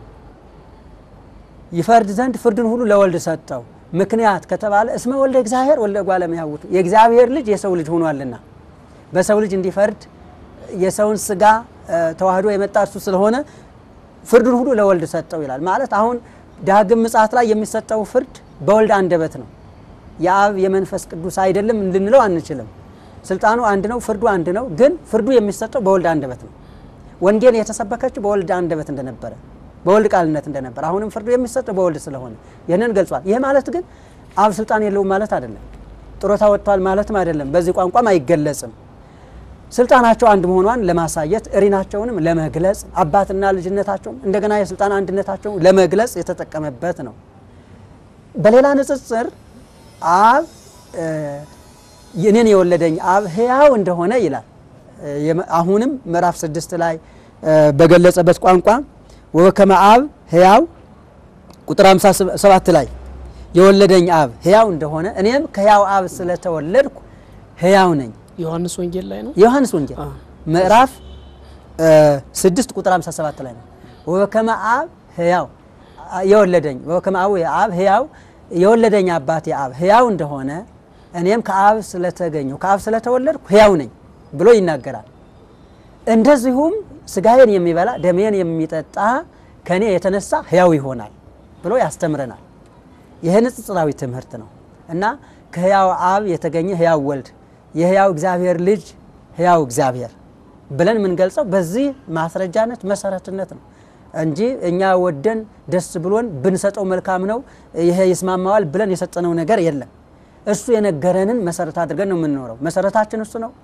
ይፈርድ ዘንድ ፍርድን ሁሉ ለወልድ ሰጠው። ምክንያት ከተባለ እስመ ወልደ እግዚአብሔር ወልደ እጓለ እመሕያውቱ የእግዚአብሔር ልጅ የሰው ልጅ ሆኗልና በሰው ልጅ እንዲፈርድ የሰውን ስጋ ተዋህዶ የመጣ እርሱ ስለሆነ ፍርዱን ሁሉ ለወልድ ሰጠው ይላል። ማለት አሁን ዳግም ምጽአት ላይ የሚሰጠው ፍርድ በወልድ አንደበት ነው። የአብ የመንፈስ ቅዱስ አይደለም ልንለው አንችልም። ስልጣኑ አንድ ነው፣ ፍርዱ አንድ ነው። ግን ፍርዱ የሚሰጠው በወልድ አንደበት ነው። ወንጌል የተሰበከችው በወልድ አንደበት እንደነበረ በወልድ ቃልነት እንደነበረ አሁንም ፍርዱ የሚሰጠው በወልድ ስለሆነ ይህንን ገልጿል። ይህ ማለት ግን አብ ስልጣን የለውም ማለት አይደለም። ጡረታ ወጥቷል ማለትም አይደለም። በዚህ ቋንቋም አይገለጽም። ስልጣናቸው አንድ መሆኗን ለማሳየት እሪናቸውንም ለመግለጽ አባትና ልጅነታቸውን እንደገና የስልጣን አንድነታቸውን ለመግለጽ የተጠቀመበት ነው። በሌላ ንጽጽር አብ እኔን የወለደኝ አብ ሕያው እንደሆነ ይላል። አሁንም ምዕራፍ ስድስት ላይ በገለጸበት ቋንቋ ወከመ አብ ሕያው ቁጥር 57 ላይ የወለደኝ አብ ሕያው እንደሆነ እኔም ከሕያው አብ ስለተወለድኩ ሕያው ነኝ። ዮሐንስ ወንጌል ላይ ነው። የዮሐንስ ወንጌል ምዕራፍ 6 ቁጥር 57 ላይ ነው። ወከመ አብ ሕያው የወለደኝ ወከመ አብ አብ ሕያው የወለደኝ አባቴ አብ ሕያው እንደሆነ እኔም ከአብ ስለተገኘሁ ከአብ ስለተወለድኩ ሕያው ነኝ ብሎ ይናገራል። እንደዚሁም ስጋዬን የሚበላ ደሜን የሚጠጣ ከኔ የተነሳ ሕያው ይሆናል ብሎ ያስተምረናል። ይህ ንጽጽራዊ ትምህርት ነው እና ከሕያው አብ የተገኘ ሕያው ወልድ የሕያው እግዚአብሔር ልጅ ሕያው እግዚአብሔር ብለን የምንገልጸው በዚህ ማስረጃነት መሰረትነት ነው እንጂ እኛ ወደን ደስ ብሎን ብንሰጠው መልካም ነው ይሄ ይስማማዋል ብለን የሰጠነው ነገር የለም። እሱ የነገረንን መሰረት አድርገን ነው የምንኖረው። መሰረታችን እሱ ነው።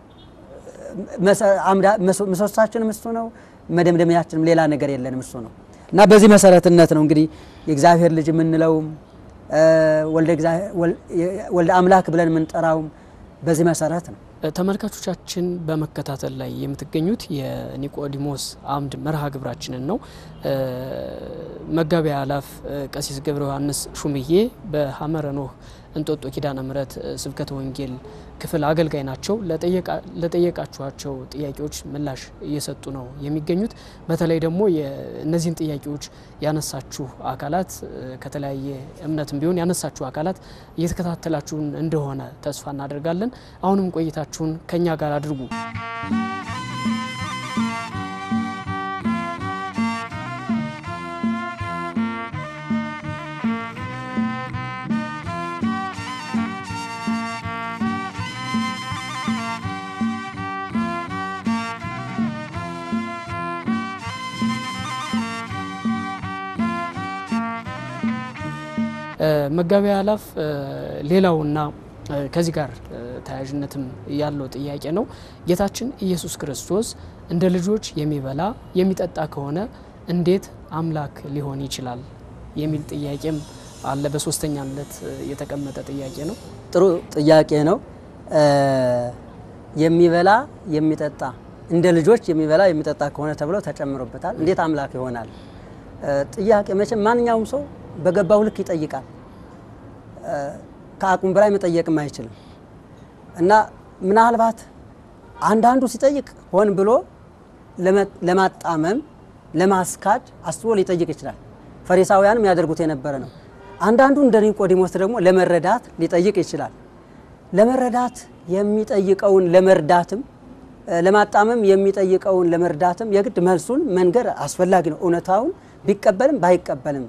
ምሰሶቻችንም እሱ ነው። መደምደሚያችንም ሌላ ነገር የለንም እሱ ነው እና በዚህ መሰረትነት ነው እንግዲህ የእግዚአብሔር ልጅ የምንለውም ወልደ አምላክ ብለን የምንጠራውም በዚህ መሰረት ነው። ተመልካቾቻችን በመከታተል ላይ የምትገኙት የኒቆዲሞስ አምድ መርሃ ግብራችንን ነው። መጋቢ አላፍ ቀሲስ ገብረ ዮሐንስ ሹምዬ በሐመረ ኖህ እንጦጦ ኪዳነ ምሕረት ስብከተ ወንጌል ክፍል አገልጋይ ናቸው። ለጠየቃችኋቸው ጥያቄዎች ምላሽ እየሰጡ ነው የሚገኙት። በተለይ ደግሞ እነዚህን ጥያቄዎች ያነሳችሁ አካላት ከተለያየ እምነትም ቢሆን ያነሳችሁ አካላት እየተከታተላችሁን እንደሆነ ተስፋ እናደርጋለን። አሁንም ቆይታችሁን ከኛ ጋር አድርጉ። መጋቢ አላፍ ሌላውና ከዚህ ጋር ተያያዥነትም ያለው ጥያቄ ነው። ጌታችን ኢየሱስ ክርስቶስ እንደ ልጆች የሚበላ የሚጠጣ ከሆነ እንዴት አምላክ ሊሆን ይችላል የሚል ጥያቄም አለ። በሶስተኛነት የተቀመጠ ጥያቄ ነው። ጥሩ ጥያቄ ነው። የሚበላ የሚጠጣ እንደ ልጆች የሚበላ የሚጠጣ ከሆነ ተብለው ተጨምሮበታል። እንዴት አምላክ ይሆናል? ጥያቄ መቼም ማንኛውም ሰው በገባው ልክ ይጠይቃል። ከአቅሙ በላይ መጠየቅም አይችልም እና ምናልባት አንዳንዱ ሲጠይቅ ሆን ብሎ ለማጣመም ለማስካድ አስቦ ሊጠይቅ ይችላል። ፈሪሳውያንም ያደርጉት የነበረ ነው። አንዳንዱ እንደ ኒቆዲሞስ ደግሞ ለመረዳት ሊጠይቅ ይችላል። ለመረዳት የሚጠይቀውን ለመርዳትም ለማጣመም የሚጠይቀውን ለመርዳትም የግድ መልሱን መንገር አስፈላጊ ነው። እውነታውን ቢቀበልም ባይቀበልም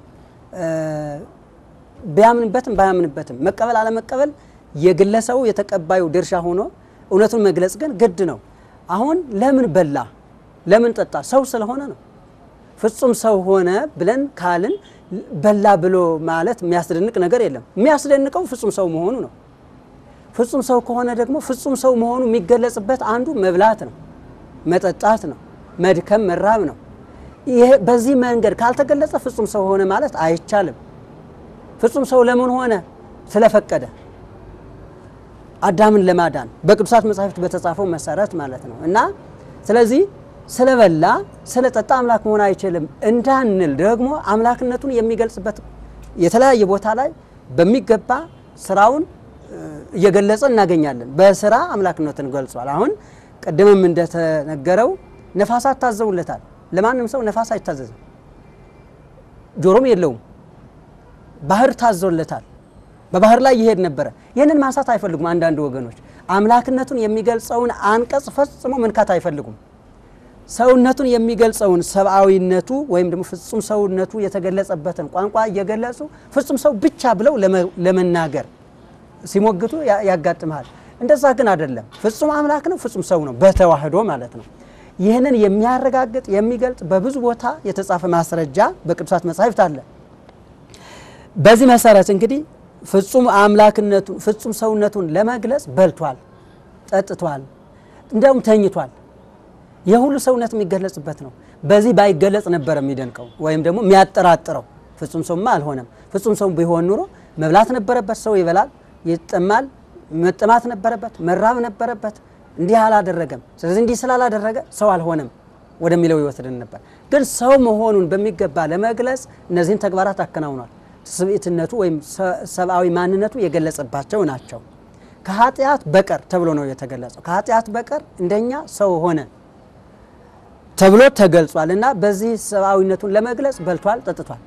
ቢያምንበትም ባያምንበትም መቀበል አለመቀበል የግለሰቡ የተቀባዩ ድርሻ ሆኖ እውነቱን መግለጽ ግን ግድ ነው። አሁን ለምን በላ ለምን ጠጣ? ሰው ስለሆነ ነው። ፍጹም ሰው ሆነ ብለን ካልን በላ ብሎ ማለት የሚያስደንቅ ነገር የለም። የሚያስደንቀው ፍጹም ሰው መሆኑ ነው። ፍጹም ሰው ከሆነ ደግሞ ፍጹም ሰው መሆኑ የሚገለጽበት አንዱ መብላት ነው፣ መጠጣት ነው፣ መድከም መራብ ነው። ይሄ በዚህ መንገድ ካልተገለጸ ፍጹም ሰው ሆነ ማለት አይቻልም። ፍጹም ሰው ለምን ሆነ? ስለፈቀደ። አዳምን ለማዳን በቅዱሳት መጻሕፍት በተጻፈው መሰረት ማለት ነው እና ስለዚህ ስለበላ ስለጠጣ አምላክ መሆን አይችልም እንዳንል ደግሞ አምላክነቱን የሚገልጽበት የተለያየ ቦታ ላይ በሚገባ ስራውን እየገለጸ እናገኛለን። በስራ አምላክነትን ገልጿል። አሁን ቅድምም እንደተነገረው ነፋሳት ታዘውለታል። ለማንም ሰው ነፋስ አይታዘዝም፣ ጆሮም የለውም። ባህር ታዘውለታል። በባህር ላይ ይሄድ ነበረ። ይህንን ማንሳት አይፈልጉም አንዳንድ ወገኖች። አምላክነቱን የሚገልጸውን አንቀጽ ፈጽሞ መንካት አይፈልጉም። ሰውነቱን የሚገልጸውን ሰብአዊነቱ ወይም ደግሞ ፍጹም ሰውነቱ የተገለጸበትን ቋንቋ እየገለጹ ፍጹም ሰው ብቻ ብለው ለመናገር ሲሞግቱ ያጋጥመሃል። እንደዛ ግን አይደለም። ፍጹም አምላክ ነው፣ ፍጹም ሰው ነው፣ በተዋህዶ ማለት ነው። ይህንን የሚያረጋግጥ የሚገልጽ በብዙ ቦታ የተጻፈ ማስረጃ በቅዱሳት መጻሕፍት አለ። በዚህ መሰረት እንግዲህ ፍጹም አምላክነቱን ፍጹም ሰውነቱን ለመግለጽ በልቷል፣ ጠጥቷል፣ እንዲያውም ተኝቷል። የሁሉ ሰውነት የሚገለጽበት ነው። በዚህ ባይገለጽ ነበር የሚደንቀው ወይም ደግሞ የሚያጠራጥረው። ፍጹም ሰውማ አልሆነም። ፍጹም ሰው ቢሆን ኑሮ መብላት ነበረበት። ሰው ይበላል፣ ይጠማል፣ መጠማት ነበረበት፣ መራብ ነበረበት። እንዲህ አላደረገም። ስለዚህ እንዲህ ስላላደረገ ሰው አልሆነም ወደሚለው ይወስድን ነበር። ግን ሰው መሆኑን በሚገባ ለመግለጽ እነዚህን ተግባራት አከናውኗል። ስብዕትነቱ ወይም ሰብአዊ ማንነቱ የገለጸባቸው ናቸው። ከኃጢአት በቀር ተብሎ ነው የተገለጸው። ከኃጢአት በቀር እንደኛ ሰው ሆነ ተብሎ ተገልጿል እና በዚህ ሰብአዊነቱን ለመግለጽ በልቷል፣ ጠጥቷል።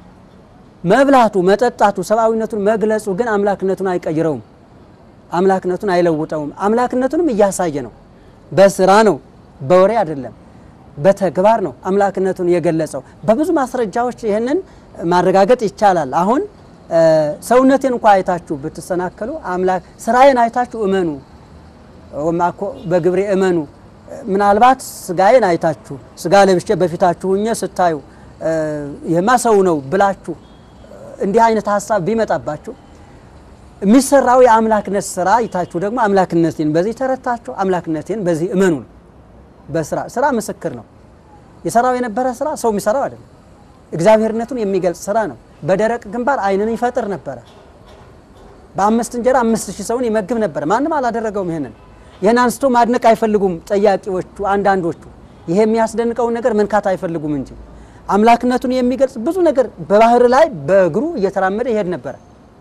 መብላቱ፣ መጠጣቱ፣ ሰብአዊነቱን መግለጹ ግን አምላክነቱን አይቀይረውም፣ አምላክነቱን አይለውጠውም። አምላክነቱንም እያሳየ ነው። በስራ ነው፣ በወሬ አይደለም፣ በተግባር ነው አምላክነቱን የገለጸው። በብዙ ማስረጃዎች ይህንን ማረጋገጥ ይቻላል። አሁን ሰውነቴን እንኳ አይታችሁ ብትሰናከሉ አምላክ ስራዬን አይታችሁ እመኑ፣ ወማኮ በግብሬ እመኑ ምናልባት ስጋዬን አይታችሁ ስጋ ለብሼ በፊታችሁ ሁኜ ስታዩ ይህማ ሰው ነው ብላችሁ እንዲህ አይነት ሀሳብ ቢመጣባችሁ የሚሰራው የአምላክነት ስራ አይታችሁ ደግሞ አምላክነቴን በዚህ ተረታችሁ አምላክነቴን በዚህ እመኑ ነው። በስራ ስራ ምስክር ነው። የሰራው የነበረ ስራ ሰው የሚሰራው አይደለም። እግዚአብሔርነቱን የሚገልጽ ስራ ነው። በደረቅ ግንባር ዓይንን ይፈጥር ነበረ። በአምስት እንጀራ አምስት ሺህ ሰውን ይመግብ ነበረ። ማንም አላደረገውም ይሄንን ይህን አንስቶ ማድነቅ አይፈልጉም ጠያቂዎቹ አንዳንዶቹ። ይሄ የሚያስደንቀውን ነገር መንካት አይፈልጉም እንጂ አምላክነቱን የሚገልጽ ብዙ ነገር በባህር ላይ በእግሩ እየተራመደ ይሄድ ነበረ።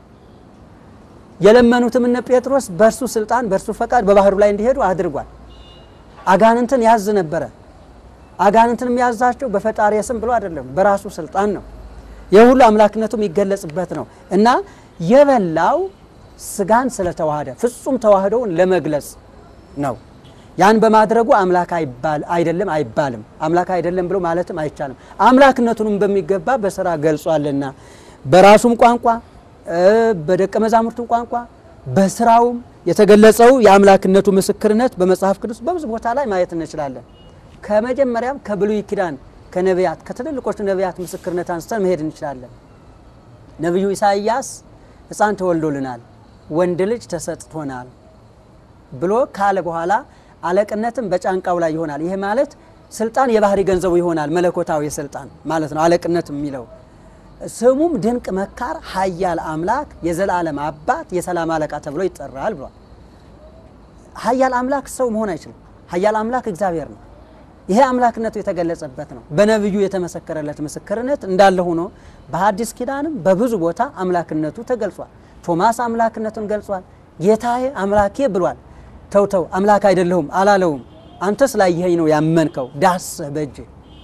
የለመኑትም እነ ጴጥሮስ በእርሱ ስልጣን በእርሱ ፈቃድ በባህሩ ላይ እንዲሄዱ አድርጓል። አጋንንትን ያዝ ነበረ። አጋንንትን የሚያዛቸው በፈጣሪ ስም ብሎ አይደለም፣ በራሱ ስልጣን ነው። የሁሉ አምላክነቱ የሚገለጽበት ነው እና የበላው ስጋን ስለተዋሃደ ፍጹም ተዋህዶውን ለመግለጽ ነው። ያን በማድረጉ አምላክ አይደለም አይባልም። አምላክ አይደለም ብሎ ማለትም አይቻልም። አምላክነቱንም በሚገባ በስራ ገልጿልና በራሱም ቋንቋ በደቀ መዛሙርቱም ቋንቋ በስራውም የተገለጸው የአምላክነቱ ምስክርነት በመጽሐፍ ቅዱስ በብዙ ቦታ ላይ ማየት እንችላለን። ከመጀመሪያም ከብሉይ ኪዳን ከነቢያት ከትልልቆቹ ነቢያት ምስክርነት አንስተን መሄድ እንችላለን። ነቢዩ ኢሳይያስ ሕፃን ተወልዶልናል፣ ወንድ ልጅ ተሰጥቶናል ብሎ ካለ በኋላ አለቅነትም በጫንቃው ላይ ይሆናል። ይሄ ማለት ስልጣን የባህሪ ገንዘቡ ይሆናል፣ መለኮታዊ ስልጣን ማለት ነው። አለቅነት የሚለው ስሙም ድንቅ መካር፣ ኃያል አምላክ፣ የዘላለም አባት፣ የሰላም አለቃ ተብሎ ይጠራል ብሏል። ኃያል አምላክ ሰው መሆን አይችልም። ኃያል አምላክ እግዚአብሔር ነው። ይሄ አምላክነቱ የተገለጸበት ነው። በነቢዩ የተመሰከረለት ምስክርነት እንዳለ ሆኖ በሐዲስ ኪዳንም በብዙ ቦታ አምላክነቱ ተገልጿል። ቶማስ አምላክነቱን ገልጿል። ጌታዬ አምላኬ ብሏል። ተውተው አምላክ አይደለሁም አላለውም። አንተ ስላየኸኝ ነው ያመንከው፣ ዳስህ በእጅ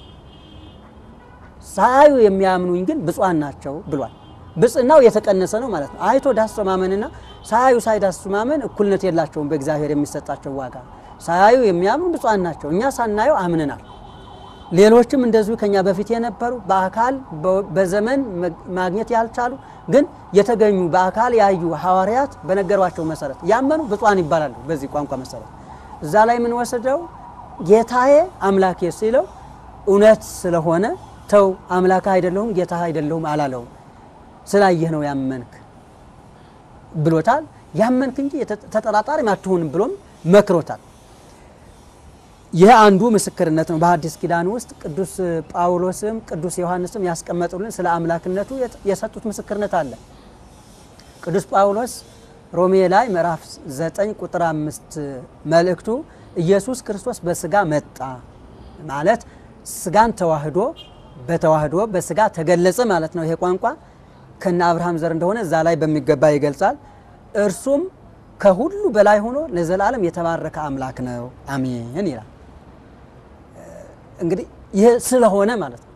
ሳያዩ የሚያምኑኝ ግን ብፁዓን ናቸው ብሏል። ብጽናው የተቀነሰ ነው ማለት ነው። አይቶ ዳሶ ማመንና ሳያዩ ሳይዳሱ ማመን እኩልነት የላቸውም በእግዚአብሔር የሚሰጣቸው ዋጋ። ሳያዩ የሚያምኑ ብፁዓን ናቸው። እኛ ሳናየው አምነናል። ሌሎችም እንደዚሁ ከኛ በፊት የነበሩ በአካል በዘመን ማግኘት ያልቻሉ ግን የተገኙ በአካል ያዩ ሐዋርያት በነገሯቸው መሰረት ያመኑ ብፁዓን ይባላሉ። በዚህ ቋንቋ መሰረት እዛ ላይ የምንወስደው ጌታዬ አምላኬ ሲለው እውነት ስለሆነ ተው አምላክ አይደለሁም ጌታ አይደለሁም አላለውም። ስላየህ ነው ያመንክ ብሎታል። ያመንክ እንጂ ተጠራጣሪም አትሁንም ብሎም መክሮታል። ይህ አንዱ ምስክርነት ነው። በሐዲስ ኪዳን ውስጥ ቅዱስ ጳውሎስም ቅዱስ ዮሐንስም ያስቀመጡልን ስለ አምላክነቱ የሰጡት ምስክርነት አለ። ቅዱስ ጳውሎስ ሮሜ ላይ ምዕራፍ 9 ቁጥር 5 መልእክቱ ኢየሱስ ክርስቶስ በስጋ መጣ ማለት ስጋን ተዋህዶ በተዋህዶ በስጋ ተገለጸ ማለት ነው። ይሄ ቋንቋ ከነ አብርሃም ዘር እንደሆነ እዛ ላይ በሚገባ ይገልጻል። እርሱም ከሁሉ በላይ ሆኖ ለዘላለም የተባረከ አምላክ ነው አሜን ይላል። እንግዲህ ይህ ስለሆነ ማለት ነው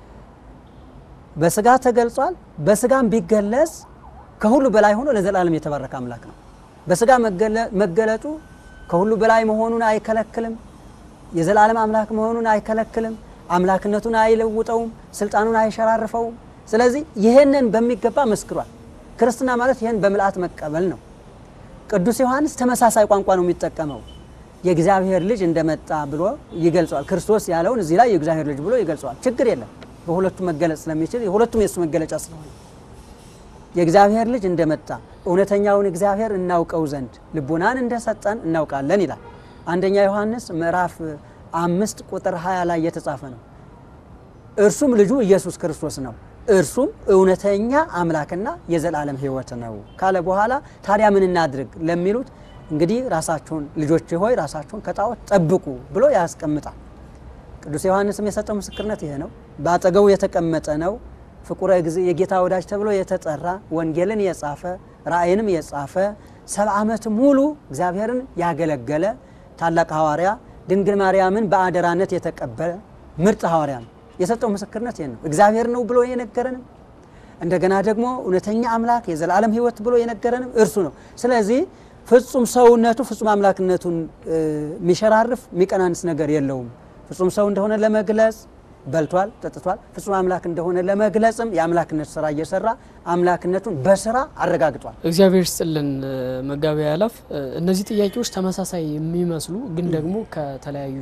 በስጋ ተገልጿል። በስጋም ቢገለጽ ከሁሉ በላይ ሆኖ ለዘላለም የተባረከ አምላክ ነው። በስጋ መገለጡ ከሁሉ በላይ መሆኑን አይከለክልም። የዘላለም አምላክ መሆኑን አይከለክልም። አምላክነቱን አይለውጠውም። ስልጣኑን አይሸራርፈውም። ስለዚህ ይህንን በሚገባ መስክሯል። ክርስትና ማለት ይህን በምልአት መቀበል ነው። ቅዱስ ዮሐንስ ተመሳሳይ ቋንቋ ነው የሚጠቀመው። የእግዚአብሔር ልጅ እንደመጣ ብሎ ይገልጸዋል። ክርስቶስ ያለውን እዚህ ላይ የእግዚአብሔር ልጅ ብሎ ይገልጸዋል። ችግር የለም በሁለቱም መገለጽ ስለሚችል የሁለቱም የእሱ መገለጫ ስለሆነ የእግዚአብሔር ልጅ እንደመጣ እውነተኛውን እግዚአብሔር እናውቀው ዘንድ ልቡናን እንደሰጠን እናውቃለን ይላል። አንደኛ ዮሐንስ ምዕራፍ አምስት ቁጥር 20 ላይ የተጻፈ ነው። እርሱም ልጁ ኢየሱስ ክርስቶስ ነው፣ እርሱም እውነተኛ አምላክና የዘላለም ሕይወት ነው ካለ በኋላ ታዲያ ምን እናድርግ ለሚሉት እንግዲህ ራሳችሁን ልጆች ሆይ ራሳችሁን ከጣዖት ጠብቁ ብሎ ያስቀምጣል። ቅዱስ ዮሐንስም የሰጠው ምስክርነት ይሄ ነው። በአጠገቡ የተቀመጠ ነው። ፍቁረ ጊዜ የጌታ ወዳጅ ተብሎ የተጠራ ወንጌልን የጻፈ ራእይንም የጻፈ ሰባ ዓመት ሙሉ እግዚአብሔርን ያገለገለ ታላቅ ሐዋርያ ድንግል ማርያምን በአደራነት የተቀበለ ምርጥ ሐዋርያ ነው። የሰጠው ምስክርነት ይሄ ነው። እግዚአብሔር ነው ብሎ የነገረንም እንደገና ደግሞ እውነተኛ አምላክ የዘላለም ሕይወት ብሎ የነገረንም እርሱ ነው። ስለዚህ ፍጹም ሰውነቱ ፍጹም አምላክነቱን የሚሸራርፍ የሚቀናንስ ነገር የለውም። ፍጹም ሰው እንደሆነ ለመግለጽ በልቷል፣ ጠጥቷል። ፍጹም አምላክ እንደሆነ ለመግለጽም የአምላክነት ስራ እየሰራ አምላክነቱን በስራ አረጋግጧል። እግዚአብሔር ስጥልን መጋቢ ያላፍ እነዚህ ጥያቄዎች ተመሳሳይ የሚመስሉ ግን ደግሞ ከተለያዩ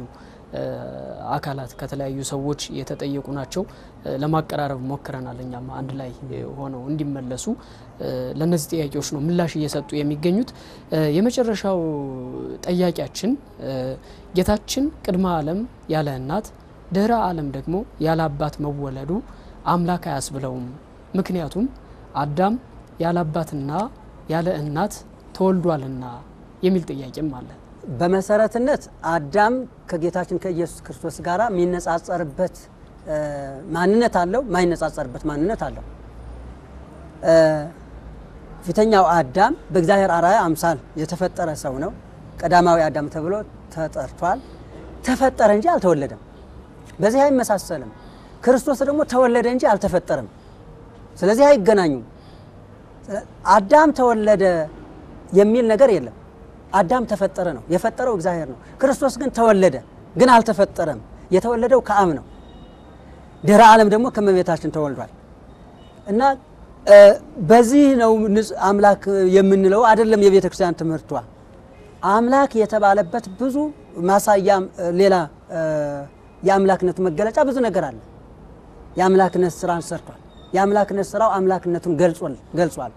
አካላት ከተለያዩ ሰዎች የተጠየቁ ናቸው። ለማቀራረብ ሞክረናል። እኛም አንድ ላይ ሆነው እንዲመለሱ ለእነዚህ ጥያቄዎች ነው ምላሽ እየሰጡ የሚገኙት። የመጨረሻው ጠያቂያችን ጌታችን ቅድመ ዓለም ያለ እናት ድህረ ዓለም ደግሞ ያለ አባት መወለዱ አምላክ አያስብለውም። ምክንያቱም አዳም ያለ አባትና ያለ እናት ተወልዷልና የሚል ጥያቄም አለ። በመሰረትነት አዳም ከጌታችን ከኢየሱስ ክርስቶስ ጋር የሚነጻጸርበት ማንነት አለው፣ ማይነጻጸርበት ማንነት አለው። ፊተኛው አዳም በእግዚአብሔር አርአያ አምሳል የተፈጠረ ሰው ነው። ቀዳማዊ አዳም ተብሎ ተጠርቷል። ተፈጠረ እንጂ አልተወለደም። በዚህ አይመሳሰልም። ክርስቶስ ደግሞ ተወለደ እንጂ አልተፈጠረም። ስለዚህ አይገናኙም። አዳም ተወለደ የሚል ነገር የለም። አዳም ተፈጠረ ነው፣ የፈጠረው እግዚአብሔር ነው። ክርስቶስ ግን ተወለደ፣ ግን አልተፈጠረም። የተወለደው ከአብ ነው። ድህረ ዓለም ደግሞ ከእመቤታችን ተወልዷል እና በዚህ ነው አምላክ የምንለው አይደለም። የቤተ ክርስቲያን ትምህርቷ አምላክ የተባለበት ብዙ ማሳያ ሌላ የአምላክነቱ መገለጫ ብዙ ነገር አለ። የአምላክነት ስራን ሰርቷል። የአምላክነት ስራው አምላክነቱን ገልጿል።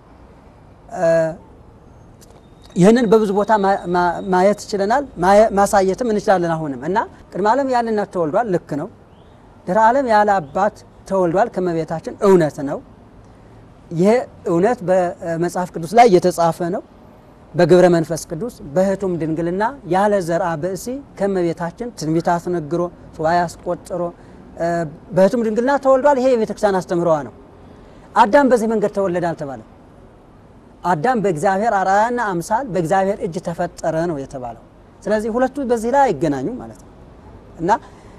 ይህንን በብዙ ቦታ ማየት ችለናል፣ ማሳየትም እንችላለን። አሁንም እና ቅድመ ዓለም ያለ እናት ተወልዷል፣ ልክ ነው። ድህረ ዓለም ያለ አባት ተወልዷል ከእመቤታችን እውነት ነው። ይህ እውነት በመጽሐፍ ቅዱስ ላይ የተጻፈ ነው። በግብረ መንፈስ ቅዱስ በህቱም ድንግልና ያለ ዘርአ ብእሲ ከእመቤታችን ትንቢት አስነግሮ ሱባኤ አስቆጥሮ በህቱም ድንግልና ተወልዷል። ይሄ የቤተ ክርስቲያን አስተምህሮዋ ነው። አዳም በዚህ መንገድ ተወለደ አልተባለም። አዳም በእግዚአብሔር አርአያና አምሳል በእግዚአብሔር እጅ ተፈጠረ ነው የተባለው። ስለዚህ ሁለቱ በዚህ ላይ አይገናኙም ማለት ነው እና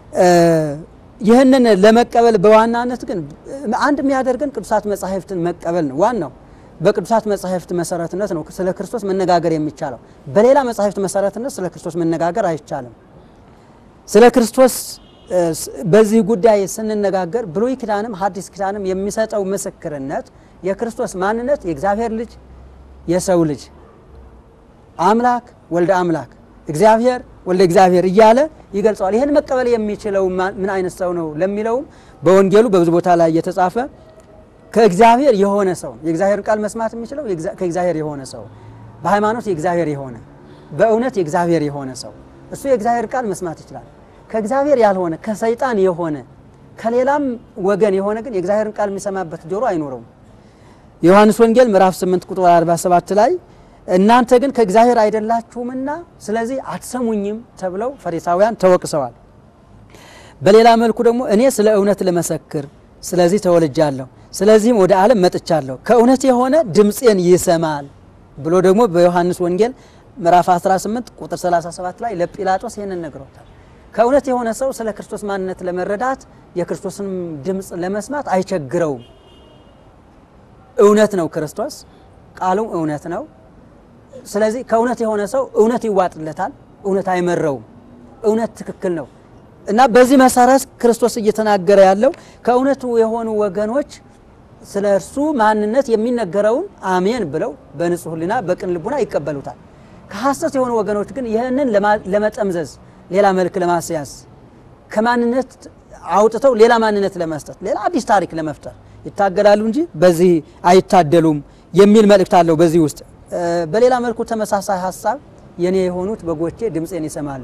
ይህንን ለመቀበል በዋናነት ግን አንድ የሚያደርገን ቅዱሳት መጻሕፍትን መቀበል ነው ዋናው። በቅዱሳት መጻሕፍት መሰረትነት ነው ስለ ክርስቶስ መነጋገር የሚቻለው። በሌላ መጻሕፍት መሰረትነት ስለ ክርስቶስ መነጋገር አይቻልም። ስለ ክርስቶስ በዚህ ጉዳይ ስንነጋገር ብሉይ ኪዳንም ሐዲስ ኪዳንም የሚሰጠው ምስክርነት የክርስቶስ ማንነት የእግዚአብሔር ልጅ የሰው ልጅ አምላክ ወልደ አምላክ እግዚአብሔር ወልደ እግዚአብሔር እያለ ይገልጸዋል። ይህን መቀበል የሚችለው ምን አይነት ሰው ነው ለሚለውም በወንጌሉ በብዙ ቦታ ላይ የተጻፈ ከእግዚአብሔር የሆነ ሰው የእግዚአብሔርን ቃል መስማት የሚችለው ከእግዚአብሔር የሆነ ሰው በሃይማኖት የእግዚአብሔር የሆነ በእውነት የእግዚአብሔር የሆነ ሰው እሱ የእግዚአብሔር ቃል መስማት ይችላል። ከእግዚአብሔር ያልሆነ ከሰይጣን የሆነ ከሌላም ወገን የሆነ ግን የእግዚአብሔርን ቃል የሚሰማበት ጆሮ አይኖረውም። የዮሐንስ ወንጌል ምዕራፍ 8 ቁጥር 47 ላይ እናንተ ግን ከእግዚአብሔር አይደላችሁምና ስለዚህ አትሰሙኝም ተብለው ፈሪሳውያን ተወቅሰዋል። በሌላ መልኩ ደግሞ እኔ ስለ እውነት ልመሰክር ስለዚህ ተወልጃለሁ፣ ስለዚህም ወደ ዓለም መጥቻለሁ፣ ከእውነት የሆነ ድምፄን ይሰማል ብሎ ደግሞ በዮሐንስ ወንጌል ምዕራፍ 18 ቁጥር 37 ላይ ለጲላጦስ ይህንን ነግሮታል። ከእውነት የሆነ ሰው ስለ ክርስቶስ ማንነት ለመረዳት የክርስቶስን ድምፅ ለመስማት አይቸግረውም። እውነት ነው ክርስቶስ፣ ቃሉ እውነት ነው። ስለዚህ ከእውነት የሆነ ሰው እውነት ይዋጥለታል፣ እውነት አይመረውም። እውነት ትክክል ነው እና በዚህ መሰረት ክርስቶስ እየተናገረ ያለው ከእውነቱ የሆኑ ወገኖች ስለ እርሱ ማንነት የሚነገረውን አሜን ብለው በንጹሕ ሕሊና በቅን ልቡና ይቀበሉታል። ከሐሰት የሆኑ ወገኖች ግን ይህንን ለመጠምዘዝ ሌላ መልክ ለማስያዝ ከማንነት አውጥተው ሌላ ማንነት ለመስጠት ሌላ አዲስ ታሪክ ለመፍጠር ይታገላሉ እንጂ በዚህ አይታደሉም የሚል መልእክት አለው በዚህ ውስጥ። በሌላ መልኩ ተመሳሳይ ሀሳብ የኔ የሆኑት በጎቼ ድምፄን ይሰማሉ፣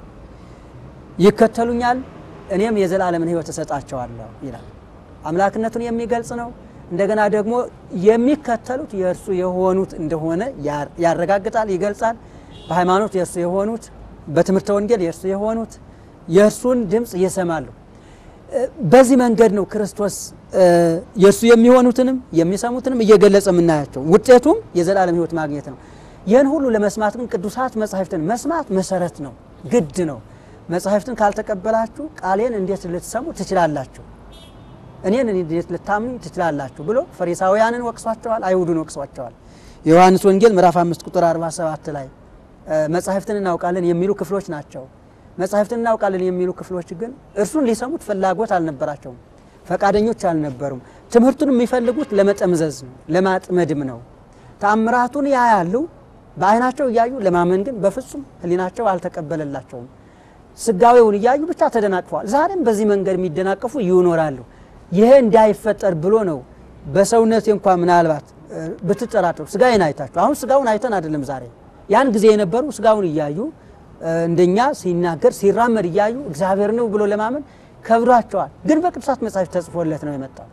ይከተሉኛል፣ እኔም የዘላለምን ሕይወት እሰጣቸዋለሁ ይላል። አምላክነቱን የሚገልጽ ነው። እንደገና ደግሞ የሚከተሉት የእርሱ የሆኑት እንደሆነ ያረጋግጣል፣ ይገልጻል። በሃይማኖት የእርሱ የሆኑት በትምህርተ ወንጌል የእርሱ የሆኑት የእርሱን ድምፅ ይሰማሉ። በዚህ መንገድ ነው ክርስቶስ የእርሱ የሚሆኑትንም የሚሰሙትንም እየገለጸ የምናያቸው። ውጤቱም የዘላለም ሕይወት ማግኘት ነው። ይህን ሁሉ ለመስማት ግን ቅዱሳት መጻሕፍትን መስማት መሰረት ነው፣ ግድ ነው። መጻሕፍትን ካልተቀበላችሁ ቃሌን እንዴት ልትሰሙ ትችላላችሁ? እኔን እንዴት ልታምኑ ትችላላችሁ? ብሎ ፈሪሳውያንን ወቅሷቸዋል፣ አይሁድን ወቅሷቸዋል። የዮሐንስ ወንጌል ምዕራፍ 5 ቁጥር 47 ላይ መጻሕፍትን እናውቃለን የሚሉ ክፍሎች ናቸው። መጻሕፍትን እናውቃለን የሚሉ ክፍሎች ግን እርሱን ሊሰሙት ፍላጎት አልነበራቸውም፣ ፈቃደኞች አልነበሩም። ትምህርቱን የሚፈልጉት ለመጠምዘዝ ነው፣ ለማጥመድም ነው። ተአምራቱን ያያሉ በዓይናቸው እያዩ ለማመን ግን በፍጹም ሕሊናቸው አልተቀበለላቸውም። ስጋዌውን እያዩ ብቻ ተደናቅፈዋል። ዛሬም በዚህ መንገድ የሚደናቀፉ ይኖራሉ። ይሄ እንዳይፈጠር ብሎ ነው በሰውነት እንኳ ምናልባት ብትጠራጠሩ ስጋዬን አይታችሁ አሁን ስጋውን አይተን አይደለም ዛሬ ያን ጊዜ የነበሩ ስጋውን እያዩ እንደኛ ሲናገር ሲራመድ እያዩ እግዚአብሔር ነው ብሎ ለማመን ከብዷቸዋል። ግን በቅዱሳት መጻሕፍት ተጽፎለት ነው የመጣው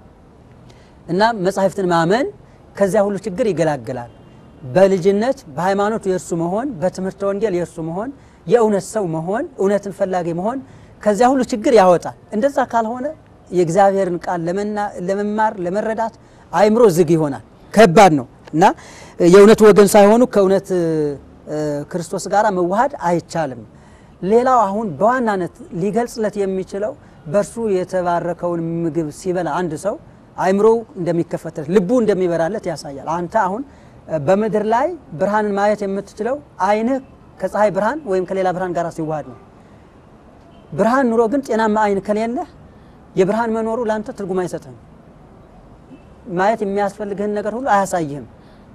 እና መጻሕፍትን ማመን ከዚያ ሁሉ ችግር ይገላግላል። በልጅነት በሃይማኖት የእርሱ መሆን፣ በትምህርተ ወንጌል የእርሱ መሆን፣ የእውነት ሰው መሆን፣ እውነትን ፈላጊ መሆን ከዚያ ሁሉ ችግር ያወጣል። እንደዛ ካልሆነ የእግዚአብሔርን ቃል ለመማር ለመረዳት አእምሮ ዝግ ይሆናል። ከባድ ነው እና የእውነት ወገን ሳይሆኑ ከእውነት ክርስቶስ ጋር መዋሃድ አይቻልም። ሌላው አሁን በዋናነት ሊገልጽለት የሚችለው በእርሱ የተባረከውን ምግብ ሲበላ አንድ ሰው አእምሮው እንደሚከፈትለት ልቡ እንደሚበራለት ያሳያል። አንተ አሁን በምድር ላይ ብርሃንን ማየት የምትችለው ዓይንህ ከፀሐይ ብርሃን ወይም ከሌላ ብርሃን ጋር ሲዋሃድ ነው። ብርሃን ኑሮ ግን ጤናማ ዓይን ከሌለህ የብርሃን መኖሩ ለአንተ ትርጉም አይሰጥህም። ማየት የሚያስፈልግህን ነገር ሁሉ አያሳይህም።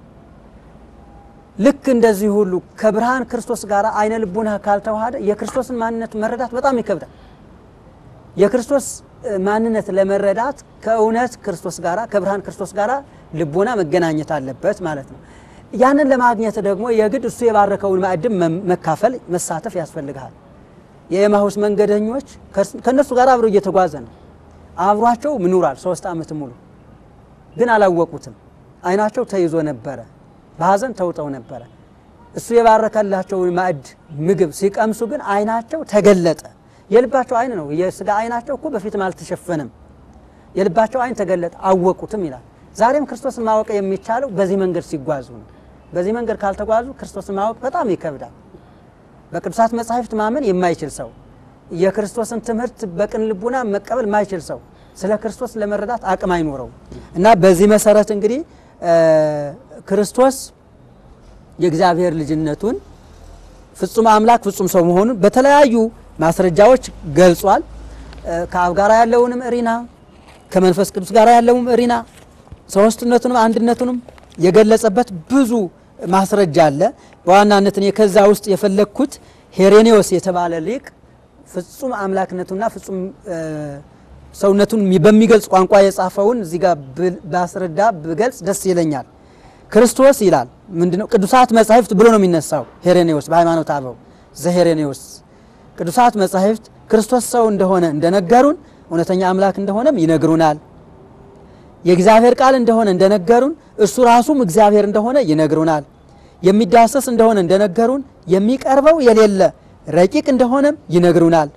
ልክ እንደዚህ ሁሉ ከብርሃን ክርስቶስ ጋር አይነ ልቡና ካልተዋሃደ የክርስቶስን ማንነት መረዳት በጣም ይከብዳል። የክርስቶስ ማንነት ለመረዳት ከእውነት ክርስቶስ ጋር ከብርሃን ክርስቶስ ጋር ልቡና መገናኘት አለበት ማለት ነው። ያንን ለማግኘት ደግሞ የግድ እሱ የባረከውን ማዕድም መካፈል መሳተፍ ያስፈልግሃል። የኤማሁስ መንገደኞች ከእነሱ ጋር አብሮ እየተጓዘ ነው። አብሯቸው ምኑራል ሶስት ዓመት ሙሉ ግን አላወቁትም። አይናቸው ተይዞ ነበረ። በሐዘን ተውጠው ነበረ። እሱ የባረከላቸውን ማዕድ ምግብ ሲቀምሱ ግን አይናቸው ተገለጠ። የልባቸው አይን ነው። የስጋ አይናቸው እኮ በፊትም አልተሸፈነም። የልባቸው አይን ተገለጠ፣ አወቁትም ይላል። ዛሬም ክርስቶስን ማወቅ የሚቻለው በዚህ መንገድ ሲጓዙ ነው። በዚህ መንገድ ካልተጓዙ ክርስቶስን ማወቅ በጣም ይከብዳል። በቅዱሳት መጻሕፍት ማመን የማይችል ሰው፣ የክርስቶስን ትምህርት በቅን ልቡና መቀበል የማይችል ሰው ስለ ክርስቶስ ለመረዳት አቅም አይኖረውም እና በዚህ መሰረት እንግዲህ ክርስቶስ የእግዚአብሔር ልጅነቱን ፍጹም አምላክ ፍጹም ሰው መሆኑን በተለያዩ ማስረጃዎች ገልጿል። ከአብ ጋር ያለውንም እሪና ከመንፈስ ቅዱስ ጋር ያለውም እሪና ሶስትነቱንም አንድነቱንም የገለጸበት ብዙ ማስረጃ አለ። በዋናነት እኔ ከዛ ውስጥ የፈለግኩት ሄሬኔዎስ የተባለ ሊቅ ፍጹም አምላክነቱና ፍጹም ሰውነቱን በሚገልጽ ቋንቋ የጻፈውን እዚህ ጋር ባስረዳ ብገልጽ ደስ ይለኛል። ክርስቶስ ይላል ምንድነው? ቅዱሳት መጻሕፍት ብሎ ነው የሚነሳው ሄሬኔዎስ በሃይማኖት አበው ዘሄሬኔዎስ ቅዱሳት መጻሕፍት ክርስቶስ ሰው እንደሆነ እንደነገሩን እውነተኛ አምላክ እንደሆነም ይነግሩናል። የእግዚአብሔር ቃል እንደሆነ እንደነገሩን እሱ ራሱም እግዚአብሔር እንደሆነ ይነግሩናል። የሚዳሰስ እንደሆነ እንደነገሩን የሚቀርበው የሌለ ረቂቅ እንደሆነም ይነግሩናል።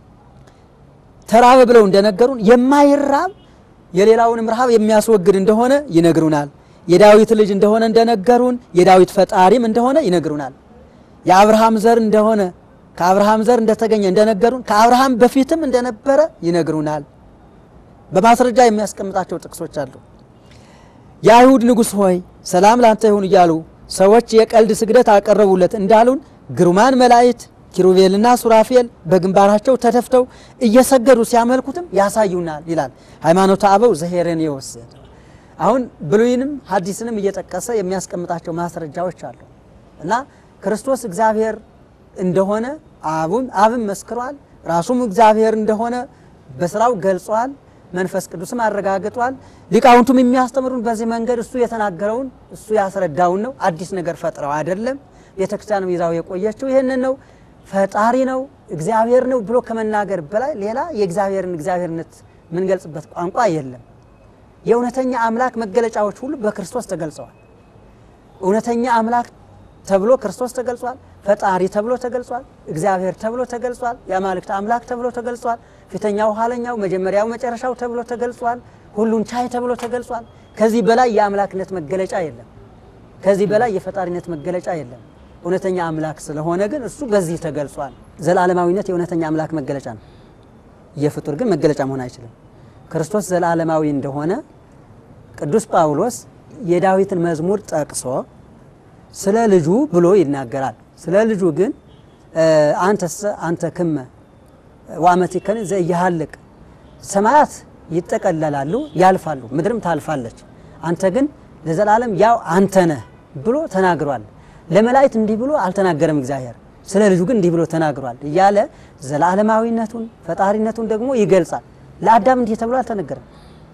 ተራበ ብለው እንደነገሩን የማይራብ የሌላውንም ረሃብ የሚያስወግድ እንደሆነ ይነግሩናል። የዳዊት ልጅ እንደሆነ እንደነገሩን የዳዊት ፈጣሪም እንደሆነ ይነግሩናል። የአብርሃም ዘር እንደሆነ ከአብርሃም ዘር እንደተገኘ እንደነገሩን ከአብርሃም በፊትም እንደነበረ ይነግሩናል። በማስረጃ የሚያስቀምጣቸው ጥቅሶች አሉ። የአይሁድ ንጉሥ ሆይ ሰላም ላንተ ይሁን እያሉ ሰዎች የቀልድ ስግደት አቀረቡለት እንዳሉን ግሩማን መላእክት ኪሩቤልና ሱራፌል በግንባራቸው ተደፍተው እየሰገዱ ሲያመልኩትም ያሳዩናል ይላል ሃይማኖተ አበው ዘሄሬኔዎስ። አሁን ብሉይንም ሐዲስንም እየጠቀሰ የሚያስቀምጣቸው ማስረጃዎች አሉ እና ክርስቶስ እግዚአብሔር እንደሆነ አቡም አብም መስክሯል። ራሱም እግዚአብሔር እንደሆነ በስራው ገልጿል። መንፈስ ቅዱስም አረጋግጧል። ሊቃውንቱም የሚያስተምሩን በዚህ መንገድ እሱ የተናገረውን እሱ ያስረዳውን ነው። አዲስ ነገር ፈጥረው አይደለም። ቤተክርስቲያንም ይዛው የቆየችው ይህንን ነው። ፈጣሪ ነው እግዚአብሔር ነው ብሎ ከመናገር በላይ ሌላ የእግዚአብሔርን እግዚአብሔርነት የምንገልጽበት ቋንቋ የለም። የእውነተኛ አምላክ መገለጫዎች ሁሉ በክርስቶስ ተገልጸዋል። እውነተኛ አምላክ ተብሎ ክርስቶስ ተገልጿል። ፈጣሪ ተብሎ ተገልጿል። እግዚአብሔር ተብሎ ተገልጿል። የአማልክት አምላክ ተብሎ ተገልጿል። ፊተኛው ኋለኛው፣ መጀመሪያው መጨረሻው ተብሎ ተገልጿል። ሁሉን ቻይ ተብሎ ተገልጿል። ከዚህ በላይ የአምላክነት መገለጫ የለም። ከዚህ በላይ የፈጣሪነት መገለጫ የለም። እውነተኛ አምላክ ስለሆነ ግን እሱ በዚህ ተገልጿል። ዘላለማዊነት የእውነተኛ አምላክ መገለጫ ነው። የፍጡር ግን መገለጫ መሆን አይችልም። ክርስቶስ ዘላለማዊ እንደሆነ ቅዱስ ጳውሎስ የዳዊትን መዝሙር ጠቅሶ ስለ ልጁ ብሎ ይናገራል። ስለ ልጁ ግን አንተሰ አንተ ክመ ወአመቲከን ዘኢይሃልቅ ሰማያት ይጠቀለላሉ ያልፋሉ፣ ምድርም ታልፋለች፣ አንተ ግን ለዘላለም ያው አንተ ነህ ብሎ ተናግሯል። ለመላእክት እንዲህ ብሎ አልተናገረም እግዚአብሔር፣ ስለ ልጁ ግን እንዲህ ብሎ ተናግሯል እያለ ዘላለማዊነቱን ፈጣሪነቱን ደግሞ ይገልጻል። ለአዳም እንዲህ ተብሎ አልተነገረም።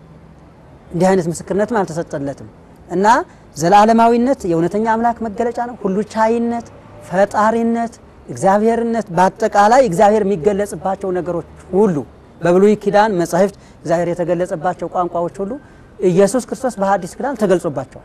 እንዲህ አይነት ምስክርነትም አልተሰጠለትም እና ዘላለማዊነት የእውነተኛ አምላክ መገለጫ ነው። ሁሉ ቻይነት፣ ፈጣሪነት፣ እግዚአብሔርነት በአጠቃላይ እግዚአብሔር የሚገለጽባቸው ነገሮች ሁሉ በብሉይ ኪዳን መጻሕፍት እግዚአብሔር የተገለጸባቸው ቋንቋዎች ሁሉ ኢየሱስ ክርስቶስ በሐዲስ ኪዳን ተገልጾባቸዋል።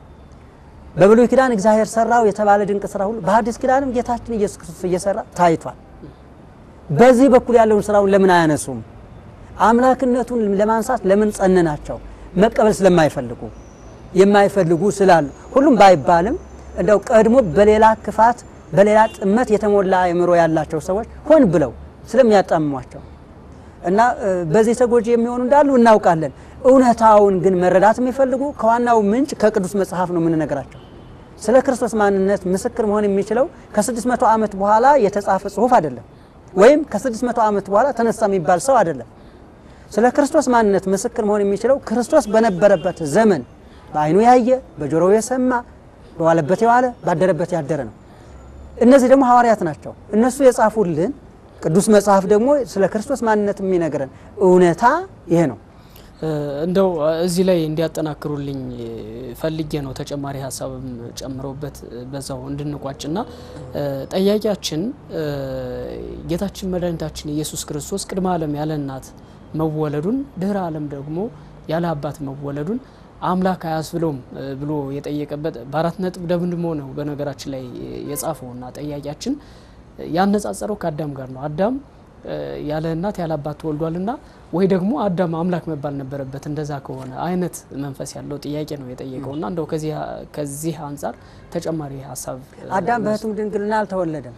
በብሉይ ኪዳን እግዚአብሔር ሰራው የተባለ ድንቅ ስራ ሁሉ በሐዲስ ኪዳንም ጌታችን ኢየሱስ ክርስቶስ እየሰራ ታይቷል። በዚህ በኩል ያለውን ስራውን ለምን አያነሱም? አምላክነቱን ለማንሳት ለምን ጸንናቸው? መቀበል ስለማይፈልጉ የማይፈልጉ ስላሉ ሁሉም ባይባልም እንደው ቀድሞ በሌላ ክፋት በሌላ ጥመት የተሞላ አእምሮ ያላቸው ሰዎች ሆን ብለው ስለሚያጣምሟቸው እና በዚህ ተጎጂ የሚሆኑ እንዳሉ እናውቃለን። እውነታውን ግን መረዳት የሚፈልጉ ከዋናው ምንጭ ከቅዱስ መጽሐፍ ነው የምንነግራቸው። ስለ ክርስቶስ ማንነት ምስክር መሆን የሚችለው ከ600 ዓመት በኋላ የተጻፈ ጽሑፍ አይደለም፣ ወይም ከ600 ዓመት በኋላ ተነሳ የሚባል ሰው አይደለም። ስለ ክርስቶስ ማንነት ምስክር መሆን የሚችለው ክርስቶስ በነበረበት ዘመን በዓይኑ ያየ በጆሮው የሰማ በዋለበት የዋለ ባደረበት ያደረ ነው። እነዚህ ደግሞ ሐዋርያት ናቸው። እነሱ የጻፉልን ቅዱስ መጽሐፍ ደግሞ ስለ ክርስቶስ ማንነት የሚነግረን እውነታ ይሄ ነው። እንደው እዚህ ላይ እንዲያጠናክሩልኝ ፈልጌ ነው ተጨማሪ ሀሳብም ጨምረውበት በዛው እንድንቋጭና ጠያቂያችን ጌታችን መድኃኒታችን ኢየሱስ ክርስቶስ ቅድመ ዓለም ያለ እናት መወለዱን ድህረ ዓለም ደግሞ ያለ አባት መወለዱን አምላክ አያስብለውም ብሎ የጠየቀበት በአራት ነጥብ ደምድሞ ነው በነገራችን ላይ የጻፈውና ጠያቂያችን ያነጻጸረው ከአዳም ጋር ነው። አዳም ያለ እናት ያለ አባት ተወልዷልና ወይ ደግሞ አዳም አምላክ መባል ነበረበት እንደዛ ከሆነ አይነት መንፈስ ያለው ጥያቄ ነው የጠየቀውና እንደው ከዚህ አንጻር ተጨማሪ ሀሳብ አዳም በሕቱም ድንግልና አልተወለደም።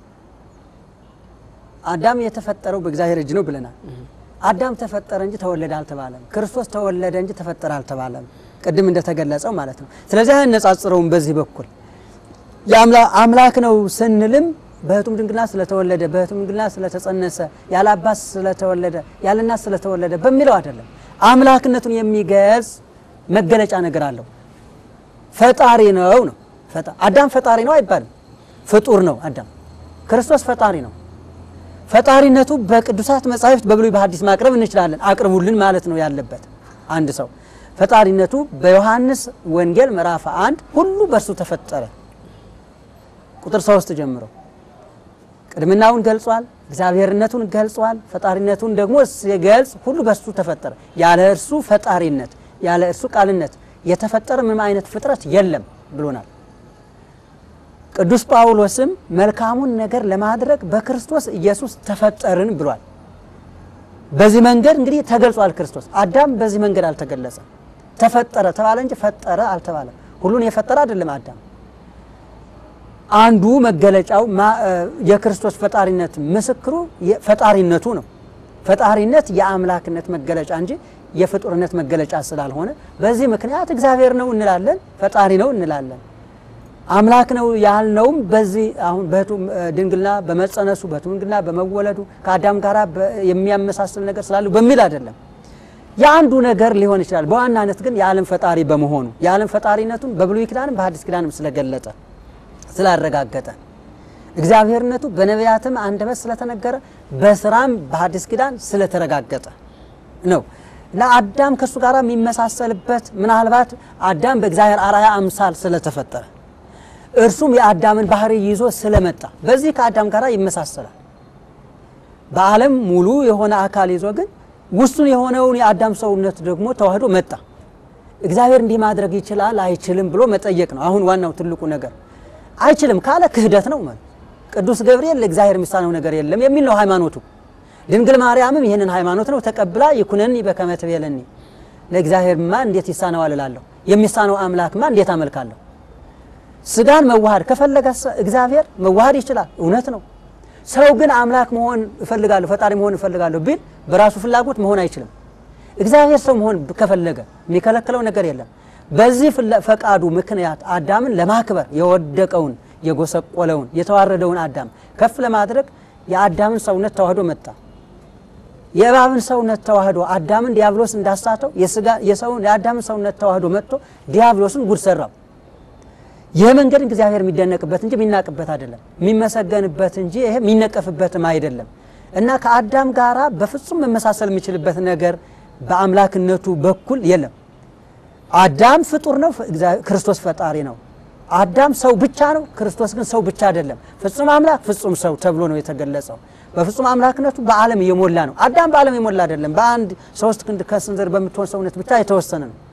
አዳም የተፈጠረው በእግዚአብሔር እጅ ነው ብለናል። አዳም ተፈጠረ እንጂ ተወለደ አልተባለም። ክርስቶስ ተወለደ እንጂ ተፈጠረ አልተባለም። ቅድም እንደተገለጸው ማለት ነው። ስለዚህ አያነጻጽረውም። በዚህ በኩል አምላክ ነው ስንልም በሕቱም ድንግልና ስለተወለደ በሕቱም ድንግልና ስለተጸነሰ ያለ አባት ስለተወለደ ያለ እናት ስለተወለደ በሚለው አይደለም። አምላክነቱን የሚገልጽ መገለጫ ነገር አለው። ፈጣሪ ነው ነው። አዳም ፈጣሪ ነው አይባልም። ፍጡር ነው አዳም። ክርስቶስ ፈጣሪ ነው። ፈጣሪነቱ በቅዱሳት መጻሕፍት በብሉይ በሐዲስ ማቅረብ እንችላለን። አቅርቡልን ማለት ነው ያለበት አንድ ሰው ፈጣሪነቱ በዮሐንስ ወንጌል ምዕራፍ አንድ ሁሉ በእርሱ ተፈጠረ ቁጥር ሶስት ጀምሮ ቅድምናውን ገልጿል። እግዚአብሔርነቱን ገልጿል። ፈጣሪነቱን ደግሞ ሲገልጽ ሁሉ በእርሱ ተፈጠረ። ያለ እርሱ ፈጣሪነት ያለ እርሱ ቃልነት የተፈጠረ ምንም አይነት ፍጥረት የለም ብሎናል። ቅዱስ ጳውሎስም መልካሙን ነገር ለማድረግ በክርስቶስ ኢየሱስ ተፈጠርን ብሏል። በዚህ መንገድ እንግዲህ ተገልጿል ክርስቶስ። አዳም በዚህ መንገድ አልተገለጸም። ተፈጠረ ተባለ እንጂ ፈጠረ አልተባለም። ሁሉን የፈጠረ አይደለም አዳም። አንዱ መገለጫው የክርስቶስ ፈጣሪነት ምስክሩ ፈጣሪነቱ ነው። ፈጣሪነት የአምላክነት መገለጫ እንጂ የፍጡርነት መገለጫ ስላልሆነ በዚህ ምክንያት እግዚአብሔር ነው እንላለን፣ ፈጣሪ ነው እንላለን። አምላክ ነው ያልነውም በዚህ አሁን በህቱ ድንግልና በመጸነሱ በህቱ ድንግልና በመወለዱ ከአዳም ጋር የሚያመሳስል ነገር ስላለው በሚል አይደለም። የአንዱ ነገር ሊሆን ይችላል። በዋናነት ግን የዓለም ፈጣሪ በመሆኑ የዓለም ፈጣሪነቱን በብሉይ ኪዳንም በሐዲስ ኪዳንም ስለገለጠ ስላረጋገጠ እግዚአብሔርነቱ በነቢያትም አንደበት ስለተነገረ በስራም በሐዲስ ኪዳን ስለተረጋገጠ ነው። ለአዳም ከእሱ ጋር የሚመሳሰልበት ምናልባት አዳም በእግዚአብሔር አርአያ አምሳል ስለተፈጠረ እርሱም የአዳምን ባህሪ ይዞ ስለመጣ በዚህ ከአዳም ጋር ይመሳሰላል። በዓለም ሙሉ የሆነ አካል ይዞ ግን ውሱን የሆነውን የአዳም ሰውነት ደግሞ ተዋህዶ መጣ። እግዚአብሔር እንዲህ ማድረግ ይችላል አይችልም ብሎ መጠየቅ ነው። አሁን ዋናው ትልቁ ነገር አይችልም ካለ ክህደት ነው ማለት ቅዱስ ገብርኤል ለእግዚአብሔር የሚሳነው ነገር የለም የሚል ነው ሃይማኖቱ። ድንግል ማርያምም ይህንን ሃይማኖት ነው ተቀብላ ይኩነኒ በከመ ትቤለኒ ለእግዚአብሔርማ እንዴት ይሳነዋል እላለሁ፣ የሚሳነው አምላክማ እንዴት አመልካለሁ። ስጋን መዋሃድ ከፈለገ እግዚአብሔር መዋሃድ ይችላል፣ እውነት ነው። ሰው ግን አምላክ መሆን እፈልጋለሁ ፈጣሪ መሆን እፈልጋለሁ ቢል በራሱ ፍላጎት መሆን አይችልም። እግዚአብሔር ሰው መሆን ከፈለገ የሚከለክለው ነገር የለም። በዚህ ፈቃዱ ምክንያት አዳምን ለማክበር የወደቀውን የጎሰቆለውን የተዋረደውን አዳም ከፍ ለማድረግ የአዳምን ሰውነት ተዋህዶ መጣ። የእባብን ሰውነት ተዋህዶ አዳምን ዲያብሎስ እንዳሳተው የሰውን የአዳምን ሰውነት ተዋህዶ መጥቶ ዲያብሎስን ጉድ ሰራው። ይህ መንገድ እግዚአብሔር የሚደነቅበት እንጂ የሚናቅበት አይደለም፣ የሚመሰገንበት እንጂ ይሄ የሚነቀፍበትም አይደለም እና ከአዳም ጋራ በፍጹም መመሳሰል የሚችልበት ነገር በአምላክነቱ በኩል የለም። አዳም ፍጡር ነው፣ ክርስቶስ ፈጣሪ ነው። አዳም ሰው ብቻ ነው፣ ክርስቶስ ግን ሰው ብቻ አይደለም። ፍጹም አምላክ ፍጹም ሰው ተብሎ ነው የተገለጸው። በፍጹም አምላክነቱ በዓለም የሞላ ነው። አዳም በዓለም የሞላ አይደለም። በአንድ ሶስት ክንድ ከስንዝር በምትሆን ሰውነት ብቻ የተወሰነ ነው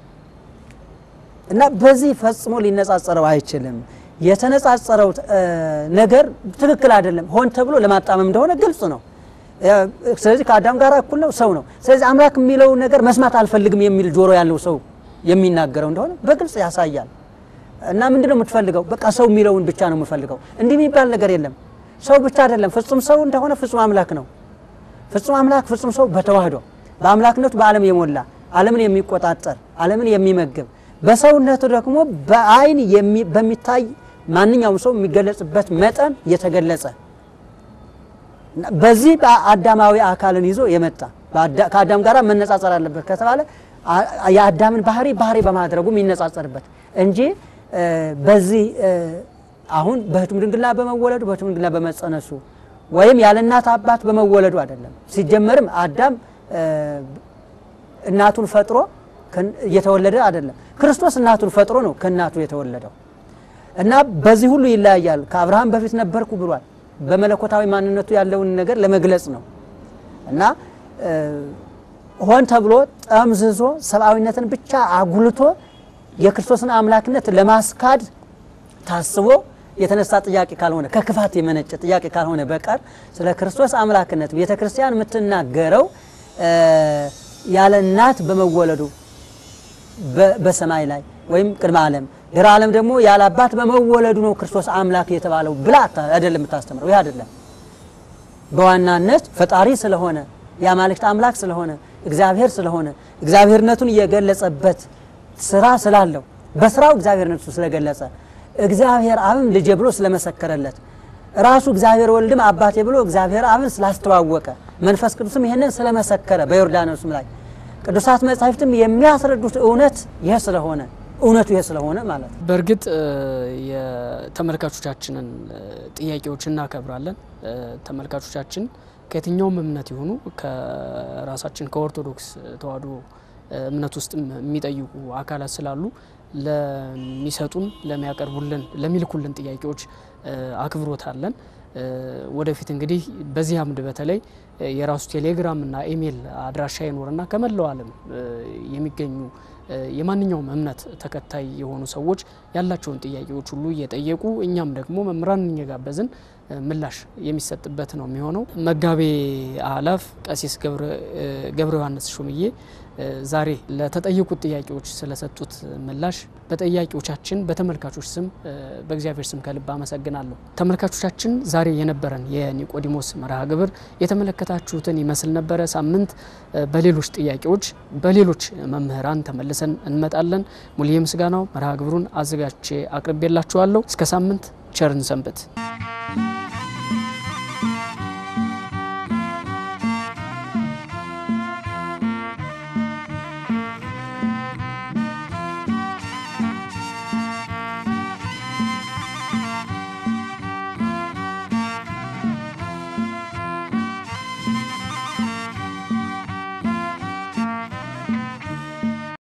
እና በዚህ ፈጽሞ ሊነጻጸረው አይችልም። የተነጻጸረው ነገር ትክክል አይደለም። ሆን ተብሎ ለማጣመም እንደሆነ ግልጽ ነው። ስለዚህ ከአዳም ጋር እኩል ነው፣ ሰው ነው። ስለዚህ አምላክ የሚለውን ነገር መስማት አልፈልግም የሚል ጆሮ ያለው ሰው የሚናገረው እንደሆነ በግልጽ ያሳያል። እና ምንድን ነው የምትፈልገው? በቃ ሰው የሚለውን ብቻ ነው የምፈልገው። እንዲህ የሚባል ነገር የለም። ሰው ብቻ አይደለም፣ ፍጹም ሰው እንደሆነ ፍጹም አምላክ ነው። ፍጹም አምላክ ፍጹም ሰው በተዋህዶ በአምላክነቱ በዓለም የሞላ ዓለምን የሚቆጣጠር ዓለምን የሚመግብ በሰውነቱ ደግሞ በአይን በሚታይ ማንኛውም ሰው የሚገለጽበት መጠን የተገለጸ በዚህ በአዳማዊ አካልን ይዞ የመጣ ከአዳም ጋር መነጻጸር አለበት ከተባለ የአዳምን ባህሪ ባህሪ በማድረጉ የሚነጻጸርበት እንጂ በዚህ አሁን በሕቱም ድንግልና በመወለዱ በሕቱም ድንግልና በመጸነሱ ወይም ያለ እናት አባት በመወለዱ አይደለም። ሲጀመርም አዳም እናቱን ፈጥሮ እየተወለደ አይደለም። ክርስቶስ እናቱን ፈጥሮ ነው ከእናቱ የተወለደው እና በዚህ ሁሉ ይለያያል። ከአብርሃም በፊት ነበርኩ ብሏል። በመለኮታዊ ማንነቱ ያለውን ነገር ለመግለጽ ነው እና ሆን ተብሎ ጠምዝዞ ሰብአዊነትን ብቻ አጉልቶ የክርስቶስን አምላክነት ለማስካድ ታስቦ የተነሳ ጥያቄ ካልሆነ ከክፋት የመነጨ ጥያቄ ካልሆነ በቀር ስለ ክርስቶስ አምላክነት ቤተ ክርስቲያን የምትናገረው ያለ እናት በመወለዱ በሰማይ ላይ ወይም ቅድመ ዓለም ድረ ዓለም ደግሞ ያለ አባት በመወለዱ ነው ክርስቶስ አምላክ የተባለው ብላ አይደለም የምታስተምረው። ይህ አይደለም። በዋናነት ፈጣሪ ስለሆነ የአማልክት አምላክ ስለሆነ እግዚአብሔር ስለሆነ እግዚአብሔርነቱን የገለጸበት ስራ ስላለው በስራው እግዚአብሔርነቱ ስለገለጸ እግዚአብሔር አብም ልጄ ብሎ ስለመሰከረለት ራሱ እግዚአብሔር ወልድም አባቴ ብሎ እግዚአብሔር አብን ስላስተዋወቀ መንፈስ ቅዱስም ይህንን ስለመሰከረ በዮርዳኖስም ላይ ቅዱሳት መጻሕፍትም የሚያስረዱት እውነት ይህ ስለሆነ እውነቱ ይህ ስለሆነ ማለት ነው። በእርግጥ የተመልካቾቻችንን ጥያቄዎች እናከብራለን። ተመልካቾቻችን ከየትኛውም እምነት የሆኑ ከራሳችን ከኦርቶዶክስ ተዋሕዶ እምነት ውስጥ የሚጠይቁ አካላት ስላሉ ለሚሰጡን፣ ለሚያቀርቡልን፣ ለሚልኩልን ጥያቄዎች አክብሮት አለን። ወደፊት እንግዲህ በዚህ አምድ በተለይ የራሱ ቴሌግራም እና ኢሜይል አድራሻ ይኖርና ከመላው ዓለም የሚገኙ የማንኛውም እምነት ተከታይ የሆኑ ሰዎች ያላቸውን ጥያቄዎች ሁሉ እየጠየቁ እኛም ደግሞ መምህራን እየጋበዝን ምላሽ የሚሰጥበት ነው የሚሆነው። መጋቤ አእላፍ ቀሲስ ገብረ ዮሐንስ ሹምዬ ዛሬ ለተጠየቁት ጥያቄዎች ስለሰጡት ምላሽ በጠያቂዎቻችን በተመልካቾች ስም በእግዚአብሔር ስም ከልብ አመሰግናለሁ። ተመልካቾቻችን ዛሬ የነበረን የኒቆዲሞስ መርሃ ግብር የተመለከታችሁትን ይመስል ነበረ። ሳምንት በሌሎች ጥያቄዎች በሌሎች መምህራን ተመልሰን እንመጣለን። ሙልዬ ምስጋናው መርሃ ግብሩን አዘጋጅቼ አቅርቤላችኋለሁ። እስከ ሳምንት ቸርን ሰንብት።